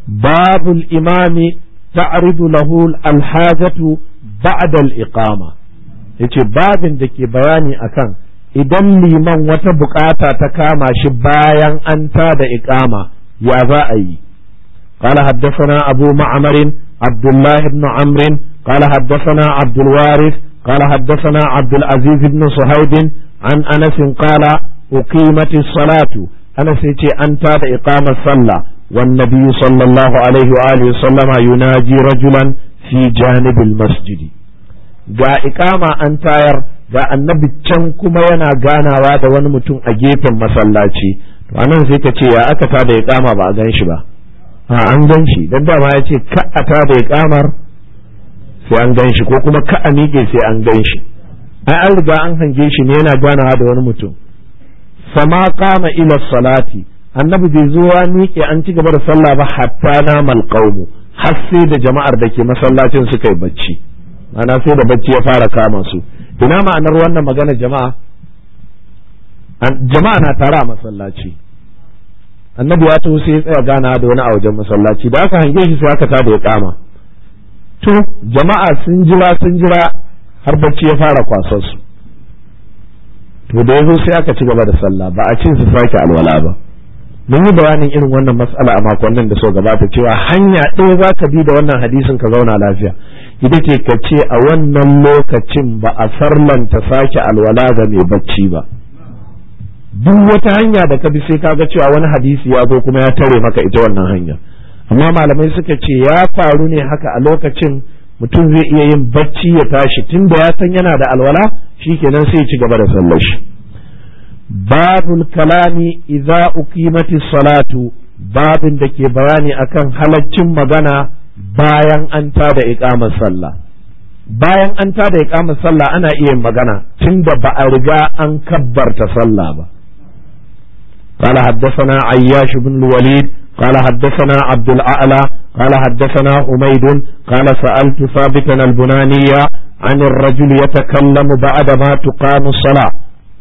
babul imami ta'ridu lahu al-hajatu ba'da al-iqama yace babin da ke bayani akan idan liman wata bukata ta kama shi bayan an ta da iqama ya za a yi قال حدثنا أبو معمر عبد الله بن عمرو قال حدثنا عبد الوارث قال حدثنا عبد العزيز بن صهيب عن أنس قال أقيمت الصلاة أنس يتي أنت إقامة صلى والنبي صلى الله عليه وآله وسلم يناجي رجلا في جانب المسجد ga ikama an tayar ga annabi can kuma yana ganawa da wani mutum a gefen masallaci to anan sai ka ce ya aka ta da ikama ba a gan shi ba a an gan shi dan dama ya ce ka a ta da ikamar sai an gan shi ko kuma ka a miƙe sai an gan shi ai an riga an hange shi ne yana ganawa da wani mutum fama kama ila salati annabi bai zo ya miƙe an ci gaba da sallah ba hatta na malqaumu har sai da jama'ar da ke masallacin suka yi bacci ana sai da bacci ya fara kama su ina ma'anar wannan magana jama'a jama'a na tare a masallaci annabi ya taho sai ya tsaya gana da wani a wajen masallaci da aka hange shi sai aka tada ya kama to jama'a sun jira sun jira har bacci ya fara kwasar su to da yazo sai aka ci gaba da sallah ba a cin su sake alwala ba mun yi bayanin irin wannan matsala a makonnin da so gabata cewa hanya ɗaya za ka bi da wannan hadisin ka zauna lafiya ita ce ka ce a wannan lokacin ba a farlanta sake alwala ga mai bacci ba duk wata hanya da ka bi sai ka ga cewa wani hadisi ya zo kuma ya tare maka ita wannan hanya amma malamai suka ce ya faru ne haka a lokacin mutum zai iya yin bacci ya tashi tunda ya san yana da alwala shikenan sai ya ci gaba da sallar shi babul kalami idza uqimati salatu babin da ke bayani akan halaccin magana bayan an tada iqamar sallah bayan an tada iqamar sallah ana iya yin magana tunda ba a riga an kabbarta sallah ba قال حدثنا عياش بن الوليد قال حدثنا عبد الأعلى قال حدثنا حميد قال سألت ثابتا البنانية عن الرجل يتكلم بعد ما تقام الصلاة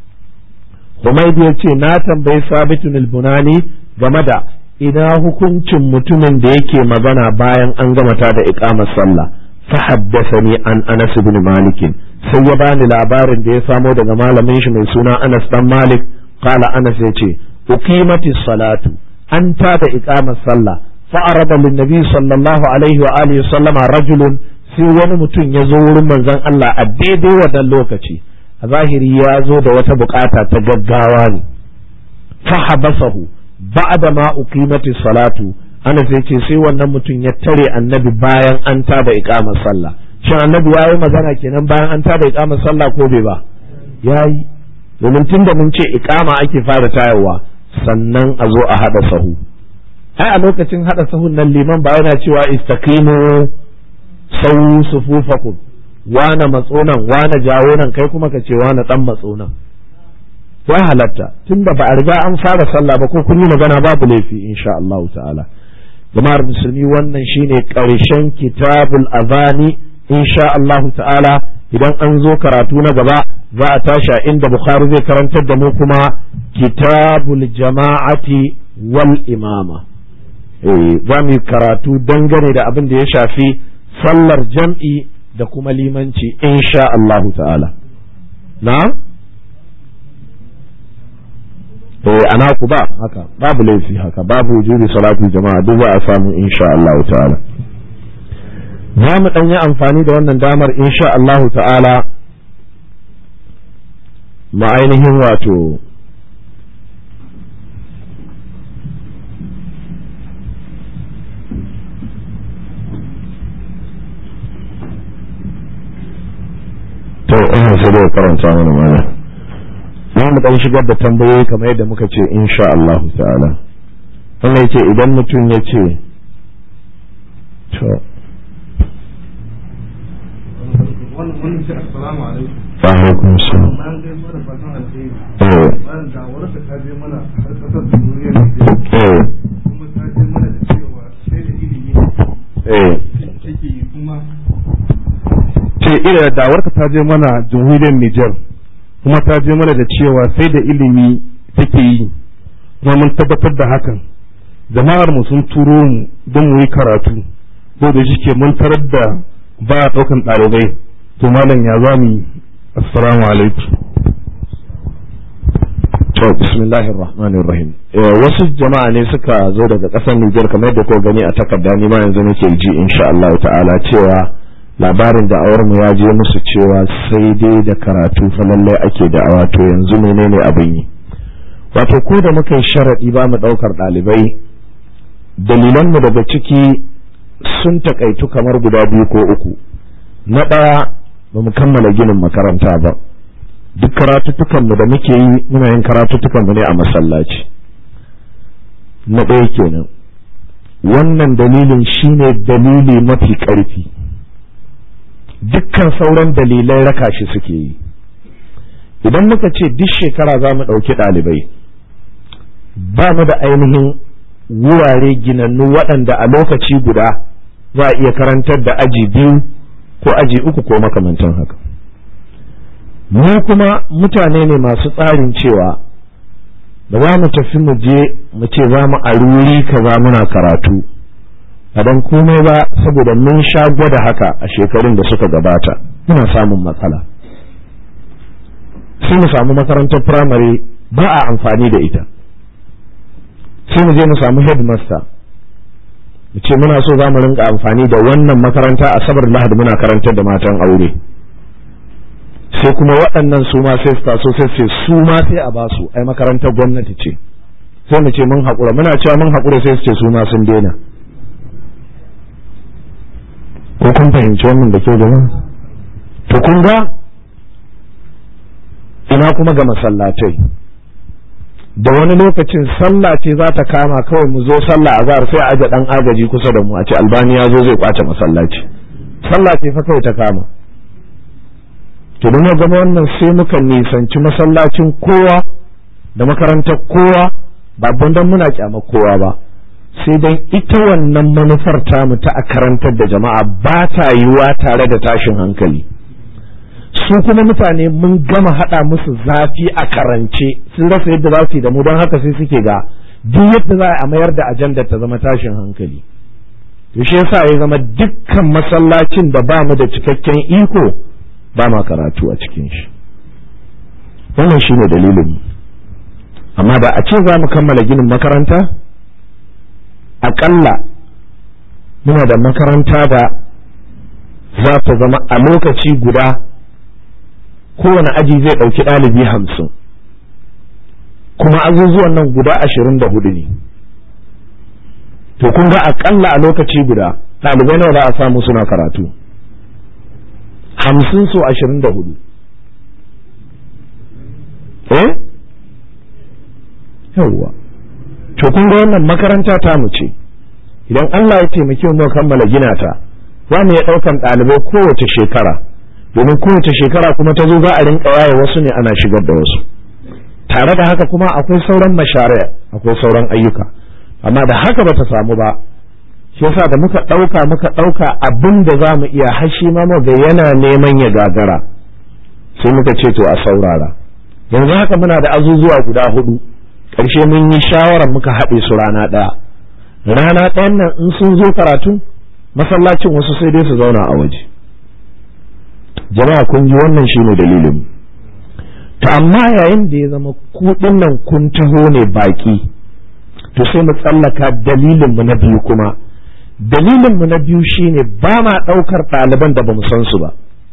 حميد يتي ناتن بي ثابت البناني جمدا ina hukuncin mutumin da yake magana bayan an gama ta da iqamar sallah fa haddathani an Anas ibn Malik sai ya bani labarin da ya samo daga malamin shi mai suna Anas dan Malik qala Anas yace uqimati salatu an ta da iqamar sallah fa arada lin nabi sallallahu alaihi wa alihi sallama rajulun sai wani mutum ya zo wurin manzon Allah a daidai wannan lokaci a zahiri ya zo da wata bukata ta gaggawa ne fa habasahu ba'da ma uqimati salatu ana sai ce sai wannan mutum ya tare annabi bayan an tada iqamar sallah shin annabi yayi magana kenan bayan an tada iqamar sallah ko bai ba yayi domin tunda mun ce iqama ake fara tayarwa sannan a zo a hada sahu ai a lokacin hada sahun nan liman ba yana cewa istaqimu sawu sufufakum wane matsonan wane jawo nan kai kuma ka ce wane dan matsonan ya halatta tunda ba a riga an fara sallah ba ko kun yi magana babu laifi insha Allah ta'ala jama'ar musulmi wannan shine karshen kitabul azani insha Allah ta'ala idan an zo karatu na gaba za a tashi a inda bukhari zai karantar da mu kuma kitabul jama'ati wal imama eh za mu yi karatu dangane da abin da ya shafi sallar jam'i da kuma limanci insha Allah ta'ala na'am eh ana ku ba haka babu laifi haka babu wujubi salatu jama'a duk za a samu insha Allah ta'ala za mu dan yi amfani da wannan damar insha Allah ta'ala ma ainihin wato to ina sai da karanta mana mana za mu dan shigar da tambayoyi kamar yadda muka ce insha Allah ta'ala wannan yace idan mutum ya ce to wannan ce assalamu alaikum alaikum salam bayan kai mana fatan alheri eh bayan da warka ta je mana har kasar jamhuriyar Nijar eh kuma ta je mana da cewa sai da ilimi eh take yi kuma ce ira dawarka ta je mana jamhuriyar Nijar kuma ta je mana da cewa sai da ilimi take yi kuma mun tabbatar da hakan jama'ar mu sun turo mu don mu yi karatu ko da shike mun tarar da ba a ɗaukan ɗalibai to malam ya za mu yi assalamu alaikum to bismillahir rahmanir rahim Eh, wasu jama'a ne suka zo daga ƙasar Nijar kamar yadda ko gani a takarda ni ma yanzu nake ji insha Allah ta'ala cewa labarin da awar mu ya je musu cewa sai dai da karatu fa lallai ake da awa to yanzu menene abin yi wato ko da muka yi sharadi ba mu daukar ɗalibai dalilan mu daga ciki sun takaitu kamar guda biyu ko uku na ɗaya ba mu kammala ginin makaranta ba duk karatuttukanmu da muke yi muna yin karatuttukanmu ne a masallaci na ɗaya kenan wannan dalilin shine dalili mafi ƙarfi dukkan sauran dalilai raka shi suke yi idan muka ce duk shekara za mu ɗauki ɗalibai ba mu da ainihin wurare ginannu waɗanda a lokaci guda za a iya karantar da aji biyu ko aji uku ko makamantan haka mu kuma mutane ne masu tsarin cewa ba za mu tafi mu je mu ce za mu a wuri kaza muna karatu a dan komai ba saboda mun sha gwada haka a shekarun da suka gabata muna samun matsala sai mu samu makarantar firamare ba a amfani da ita sai mu je mu samu headmaster mu ce muna so za mu rinka amfani da wannan makaranta a sabar lahadi muna karantar da matan aure sai kuma waɗannan su ma sai su taso sai ce su ma sai a basu ai makarantar gwamnati ce sai mu ce mun haƙura muna cewa mun haƙura sai su ce su ma sun daina ko kun fahimci wannan da ke jama'a to kun ga ina kuma ga masallatai da wani lokacin sallah ce za ta kama kawai mu zo sallah a zahar sai a aje dan agaji kusa da mu a ce albani ya zo zai kwace masallaci sallah ce fa kawai ta kama to don gama wannan sai muka nisanci masallacin kowa da makarantar kowa ba don muna kyamar kowa ba sai dan ita wannan manufar tamu ta a karantar da jama'a ba ta yiwuwa tare da tashin hankali su kuma mutane mun gama haɗa musu zafi a karance sun rasa yadda za su yi da mu don haka sai suke ga duk yadda za a mayar da ajandar ta zama tashin hankali to shi yasa ya zama dukkan masallacin da ba mu da cikakken iko ba ma karatu a cikin shi wannan shine dalilin amma da a ce za mu kammala ginin makaranta aƙalla muna da makaranta da za ta zama a lokaci guda kowane aji zai ɗauki ɗalibi hamsin kuma azuzuwan nan guda ashirin da hudu ne to kun ga akalla a lokaci guda ɗalibai nawa za a samu suna karatu hamsin so ashirin da hudu eh yawwa to kun ga wannan makaranta ta mu ce idan Allah ya taimake mu kammala gina ta za mu iya ɗaukan ɗalibai kowace shekara domin kowace shekara kuma ta zo za a rinka yaye wasu ne ana shigar da wasu tare da haka kuma akwai sauran mashari'a akwai sauran ayyuka amma da haka bata samu ba shi yasa da muka ɗauka muka ɗauka abin da za mu iya hashi ma ga yana neman ya gagara sai muka ce to a saurara yanzu haka muna da azuzuwa guda hudu ƙarshe mun yi shawarar muka haɗe su rana ɗaya rana ɗayan nan in sun zo karatu masallacin wasu sai dai su zauna a waje jama'a kun ji wannan shine dalilin to amma yayin da ya zama kuɗin nan kun taho ne baki to sai mu tsallaka dalilin mu na biyu kuma dalilin mu na biyu shine ba ma ɗaukar ɗaliban da ba mu san su ba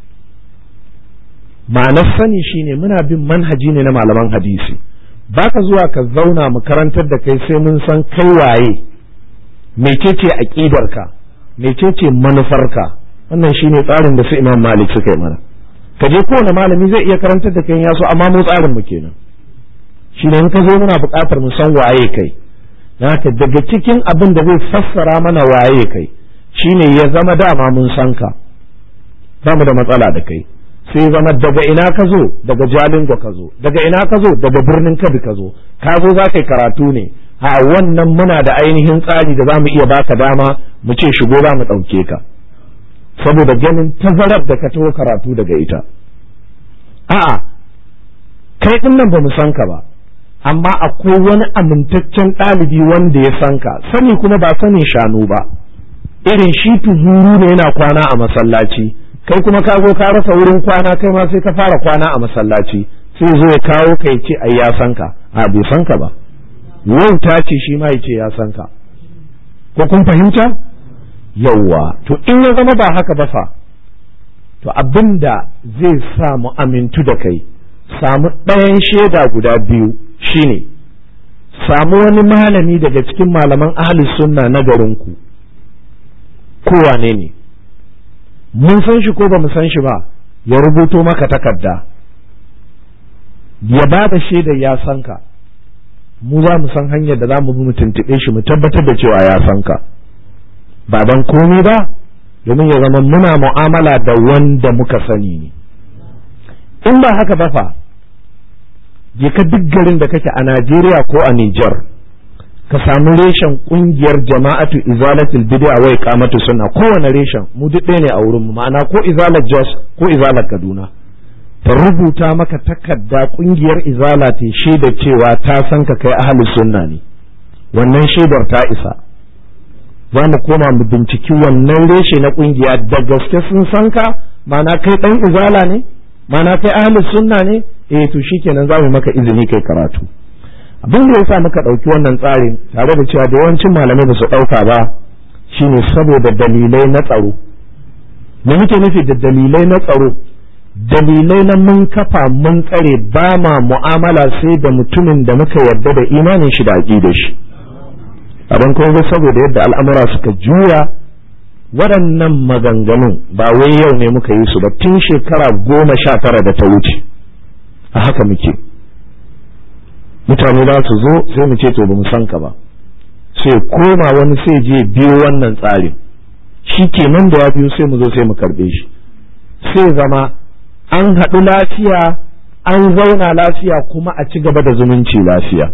ma'anar sani shine muna bin manhaji ne na malaman hadisi baka zuwa ka zauna mu karantar da kai sai mun san kai waye mecece aƙidarka mecece manufarka wannan shine tsarin da su imam malik suka yi mana ka je kowane malami zai iya karantar da kai yaso amma mu tsarin mu kenan shine in ka zo muna buƙatar mu san waye kai haka daga cikin abin da zai fassara mana waye kai shine ya zama dama mun san ka ba mu da matsala da kai sai zama daga ina ka zo daga jalingo ka zo daga ina ka zo daga birnin kabi ka zo ka zo za ka yi karatu ne a wannan muna da ainihin tsari da za mu iya baka dama mu ce shigo za mu ɗauke ka saboda ganin tazarar da ka taho karatu daga ita a'a kai ɗin nan ba mu san ka ba amma akwai wani amintaccen ɗalibi wanda ya san ka sani kuma ba sanin shanu ba irin shi tuzuru ne yana kwana a masallaci kai kuma ka zo ka rasa wurin kwana kai ma sai ka fara kwana a masallaci sai zo ya kawo ka ya ce ai ya san ka a bai san ka ba wauta ce shi ma ya ce ya san ka ko kun fahimta yawwa to in ya zama ba haka ba fa to abinda zai sa mu amintu da kai samu ɗayan shaida guda biyu shine samu wani malami daga cikin malaman ahli sunna na garinku kowane ne mun san shi ko ba mu san shi ba ya rubuto maka takarda ya ba da shaidar ya san ka mu za mu san hanyar da za mu bi mu tuntuɓe shi mu tabbatar da cewa ya san ka ba don komai ba domin ya zama muna mu'amala da wanda muka sani ne in ba haka ba fa je ka duk garin da kake a Najeriya ko a Nijar ka samu reshen kungiyar jama'atu izalatul bid'a wa iqamatu sunna kowane reshen mu duk ɗaya ne a wurin mu ma'ana ko izalar Jos ko izalar Kaduna ta rubuta maka takarda kungiyar izala ta shaida cewa ta san ka kai ahlus sunna ne wannan shaidar ta isa za mu koma mu binciki wannan reshe na kungiya da gaske sun san ka ma'ana kai dan izala ne ma'ana kai ahlus sunna ne eh to shikenan za mu maka izini kai karatu abin da yasa muka ɗauki wannan tsarin tare da cewa da yawancin malamai ba su ɗauka ba shine saboda dalilai na tsaro me muke nufi da dalilai na tsaro dalilai na mun kafa mun tsare ba ma mu'amala sai da mutumin da muka yarda da imanin shi da aƙidar shi abin kuma saboda yadda al'amura suka juya waɗannan maganganun ba wai yau ne muka yi su ba tun shekara goma sha tara da ta wuce a haka muke mutane za su zo sai mu ce to ba mu san ka ba sai koma wani sai je biyo wannan tsarin shi kenan da ya biyo sai mu zo sai mu karɓe shi sai zama an haɗu lafiya an zauna lafiya kuma a ci gaba da zumunci lafiya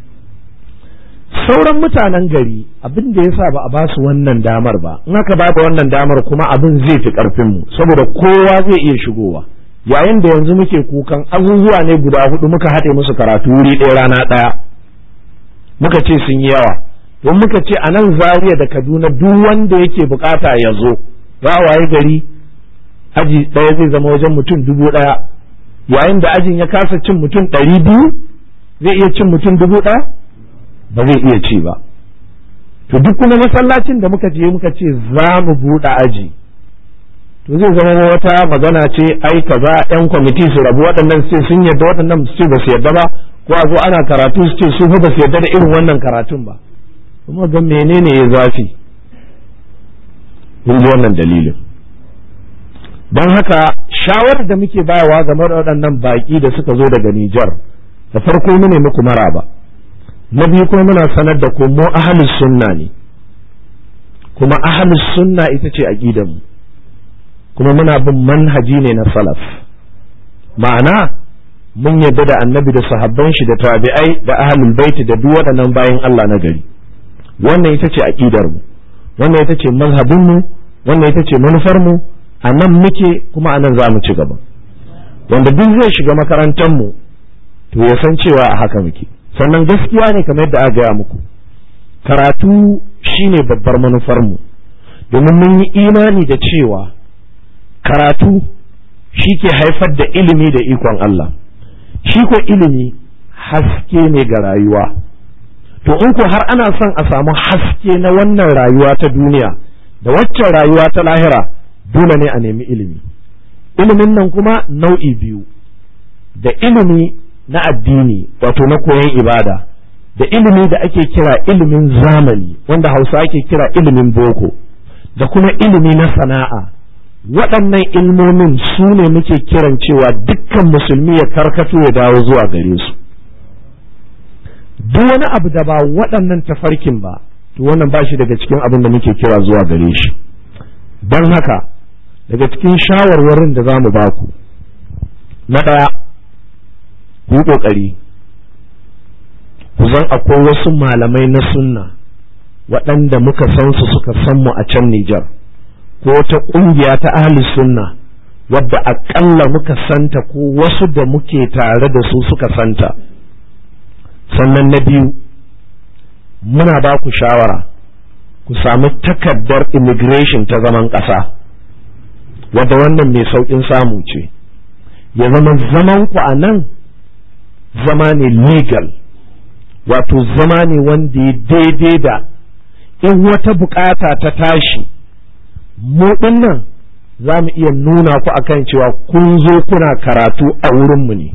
sauran mutanen gari abin da yasa ba a ba su wannan damar ba in aka ba da wannan damar kuma abin zai fi karfin mu saboda kowa zai iya shigowa yayin da yanzu muke kukan abubuwa ne guda hudu muka haɗe musu karatu wuri ɗaya rana ɗaya muka ce sun yi yawa don muka ce a nan Zaria da kaduna duk wanda yake bukata ya zo za a waye gari aji ɗaya zai zama wajen mutum dubu ɗaya yayin da ajin ya kasa cin mutum ɗari biyu zai iya cin mutum dubu ɗaya ba zai iya ci ba to duk kuma masallacin da muka je muka ce za mu buɗe aji to zai zama wata magana ce ai kaza yan kwamiti su rabu waɗannan su ce sun yarda waɗannan su ce ba su yarda ba ko a zo ana karatu su ce su fa ba su yarda da irin wannan karatun ba kuma ga menene ya zafi mun ji wannan dalilin don haka shawarar da muke bayawa game da waɗannan baƙi da suka zo daga Nijar da farko mu ne muku maraba na biyu kuma muna sanar da ku mu ahlus sunna ne kuma ahlus sunna ita ce aqidar mu kuma muna bin manhaji ne na salaf ma'ana mun yadda da annabi da sahabban shi da tabi'ai da ahlul baiti da duk waɗannan bayan Allah na gari wannan ita ce aqidar mu wannan ita ce mazhabin mu wannan ita ce manufar mu a nan muke kuma a nan za mu ci gaba wanda duk zai shiga makarantar mu to ya san cewa a haka muke sannan gaskiya ne kamar yadda aka gaya muku karatu shine babbar manufar mu domin mun yi imani da cewa karatu shi ke haifar da ilimi da ikon Allah shi ko ilimi haske ne ga rayuwa to in ko har ana son a samu haske na wannan rayuwa ta duniya da waccan rayuwa ta lahira dole ne a nemi ilimi ilimin nan kuma nau'i biyu da ilimi na addini wato na koyon ibada da ilimi da ake kira ilimin zamani wanda hausa ake kira ilimin boko da kuma ilimi na sana'a waɗannan ilmomin su ne muke kiran cewa dukkan musulmi ya karkato ya dawo zuwa gare su duk wani abu da ba waɗannan tafarkin ba to wannan ba shi daga cikin abin da muke kira zuwa gare shi don haka daga cikin shawarwarin da za mu ba ku na ɗaya ku yi ƙoƙari ku zan akwai wasu malamai na sunna waɗanda muka san su suka san mu a can Nijar ko ta ƙungiya ta ahli sunna wadda aƙalla muka santa ko wasu da muke tare da su suka santa sannan na biyu muna ba ku shawara ku sami takardar immigration ta zaman ƙasa wadda wannan mai sauƙin samu ce ya zama zaman ku a nan zama ne legal wato zama ne wanda ya daidai da in wata bukata ta tashi mu nan za mu iya nuna ku akan cewa kun zo kuna karatu a wurinmu ne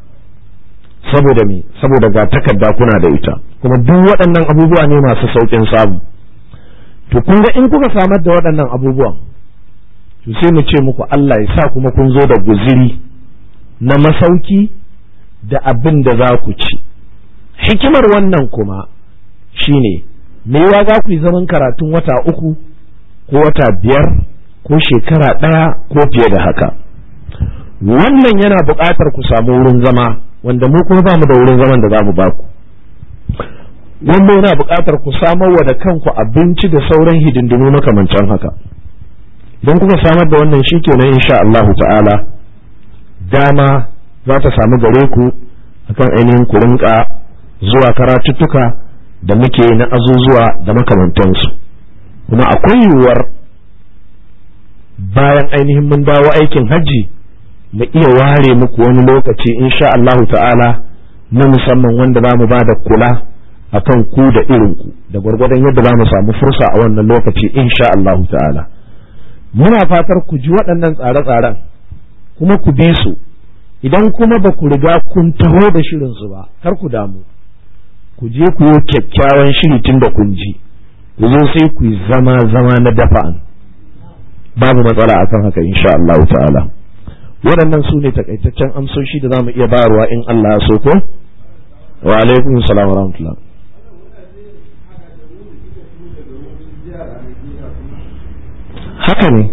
saboda me saboda ga takarda kuna da ita kuma duk waɗannan abubuwa ne masu sauƙin samu to kun ga in kuka samar da waɗannan abubuwan to sai mu ce muku Allah ya sa kuma kun zo da guziri na masauki da abin da za ku ci hikimar wannan kuma shine me yawa za ku yi zaman karatun wata uku ko wata biyar ko shekara ɗaya ko fiye da haka wannan yana buƙatar ku samu wurin zama wanda mu kuma ba mu da wurin zaman da za mu ba ku wanda yana buƙatar ku samar wa da kanku abinci da sauran hidindimu makamancin haka don kuka samar da wannan shi kenan insha Allahu ta'ala dama za ta samu gare ku akan ainihin ku rinka zuwa karatuttuka da muke na azuzuwa da makamantansu kuma akwai yiwuwar bayan ainihin mun dawo aikin hajji mu iya ware muku wani lokaci insha Allahu ta'ala na musamman wanda za mu ba da kula akan ku da irinku da gwargwadon yadda za mu samu fursa a wannan lokaci insha Allahu ta'ala muna fatar ku ji waɗannan tsare-tsaren kuma ku bi su idan kuma ba ku riga kun taho da shirinsu ba kar ku damu ku je ku yi kyakkyawan shiri tun da kun ji ku zo sai ku yi zama zama na dafa'an babu matsala akan haka insha Allah ta'ala waɗannan su ne takaitaccen amsoshi da za mu iya bayarwa in Allah ya so ko wa alaikum salam wa rahmatullah haka ne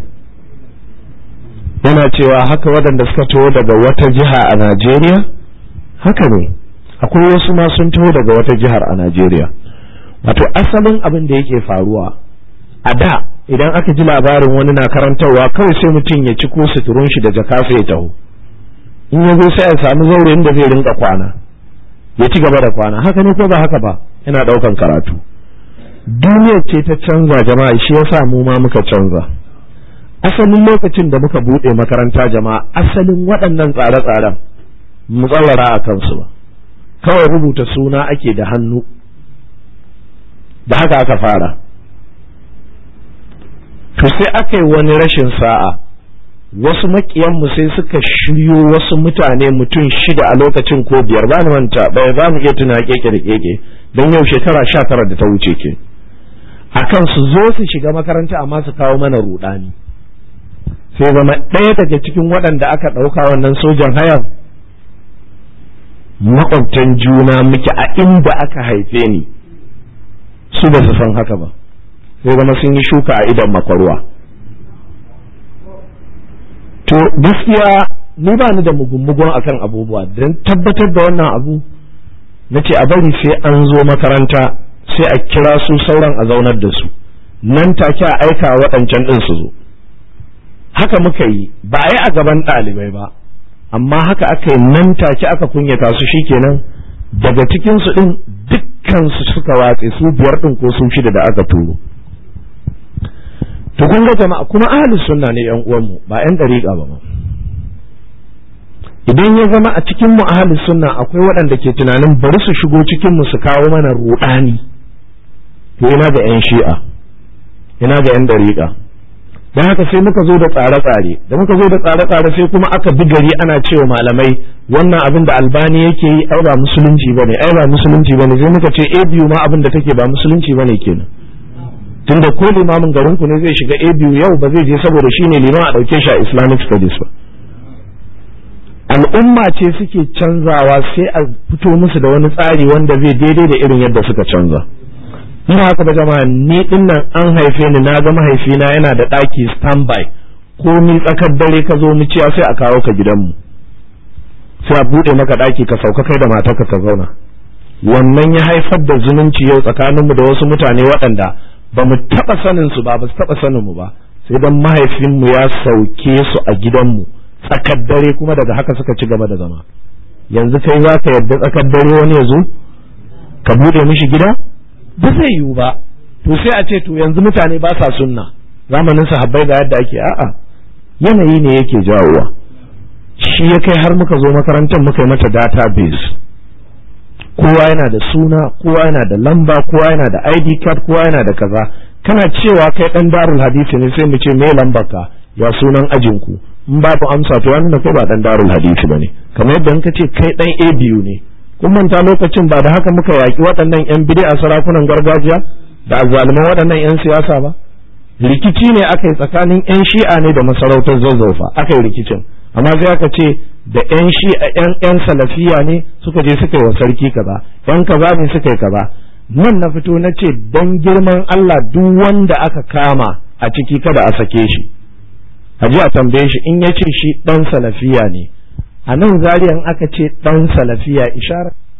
yana cewa haka waɗanda suka taho daga wata jiha a Najeriya haka ne akwai wasu ma sun taho daga wata jihar a Najeriya wato asalin abin da yake faruwa a da idan aka ji labarin wani na karantarwa kawai sai mutum ya ci ko suturun shi da jaka sai ya taho in ya zo sai ya sami zaure inda zai rinka kwana ya ci gaba da kwana haka ne ko ba haka ba yana ɗaukan karatu duniyar ce ta canza jama'a shi yasa mu ma muka canza asalin lokacin da muka buɗe makaranta jama'a asalin waɗannan tsare-tsaren mu tsawara a kansu ba kawai rubuta suna ake da hannu da haka aka fara to sai aka yi wani rashin sa'a wasu makiyanmu sai suka shiryo wasu mutane mutum shida a lokacin ko biyar ba ni manta bai za mu iya tuna keke da keke don yau shekara sha tara da ta wuce ke akan su zo su shiga makaranta amma su kawo mana rudani sai zama ɗaya daga cikin waɗanda aka ɗauka wannan sojan hayan makwabtan juna muke a inda aka haife ni su ba su san haka ba sai zama sun yi shuka a idan makwarwa to gaskiya ni ba ni da mugun akan abubuwa don tabbatar da wannan abu na ce a bari sai an zo makaranta sai a kira su sauran a zaunar da su nan take a aika waɗancan ɗin su zo haka muka yi ba a yi a gaban ɗalibai ba amma haka aka yi nan take aka kunyata su shikenan daga cikin su ɗin dukkan su suka watse su biyar ɗin ko su shida da aka turo to kun ga jama'a kuma ahlus sunna ne yan uwanmu ba yan dariƙa ba ma idan ya zama a cikin mu ahlus sunna akwai waɗanda ke tunanin bari su shigo cikin mu su kawo mana ruɗani to ina ga yan shi'a ina ga yan dariƙa don haka sai muka zo da tsare-tsare da muka zo da tsare-tsare sai kuma aka bi gari ana cewa malamai wannan abin da albani yake yi ai ba musulunci bane ai ba musulunci bane sai muka ce a biyu ma abin da take ba musulunci bane kenan tunda ko limamin garin ku ne zai shiga a biyu yau ba zai je saboda shine liman a dauke shi a islamic studies ba al'umma ce suke canzawa sai a fito musu da wani tsari wanda zai daidai da irin yadda suka canza in haka ba jama'a ni din nan an haife ni na ga mahaifina yana da ɗaki standby ko mi tsakar dare ka zo mu ciya sai a kawo ka gidanmu sai a buɗe maka ɗaki ka sauka kai da matarka ka zauna wannan ya haifar da zumunci yau tsakaninmu da wasu mutane waɗanda ba mu taɓa sanin su ba ba su taɓa sanin mu ba sai dan mahaifinmu ya sauke su a gidanmu tsakar dare kuma daga haka suka ci gaba da zama yanzu kai za ka yarda tsakar dare wani ya zo ka buɗe mishi gida ba zai yiwu ba to sai a ce to yanzu mutane ba sa sunna zamanin sahabbai ga yadda ake a'a yanayi ne yake jawowa shi ya kai har muka zo makarantar muka yi mata database kowa yana da suna kowa yana da lamba kowa yana da id card kowa yana da kaza kana cewa kai dan darul hadisi ne sai mu ce me lambar ka ya sunan ajin ku in babu amsa to wannan kai ba dan darul hadisi bane kamar yadda in ka ce kai dan a biyu ne kun manta lokacin ba da haka muka yaki waɗannan yan bid'a sarakunan gargajiya da azzaluman waɗannan yan siyasa ba rikici ne aka yi tsakanin yan shi'a ne da masarautar zazzaufa aka yi rikicin amma sai aka ce da yan shi'a yan yan salafiya ne suka je suka yi wa sarki kaza yan kaza ne suka yi kaza nan na fito na ce dan girman Allah duk wanda aka kama a ciki kada a sake shi a ji a tambaye shi in ya ce shi dan salafiya ne a nan zariyan aka ce dan salafiya ishara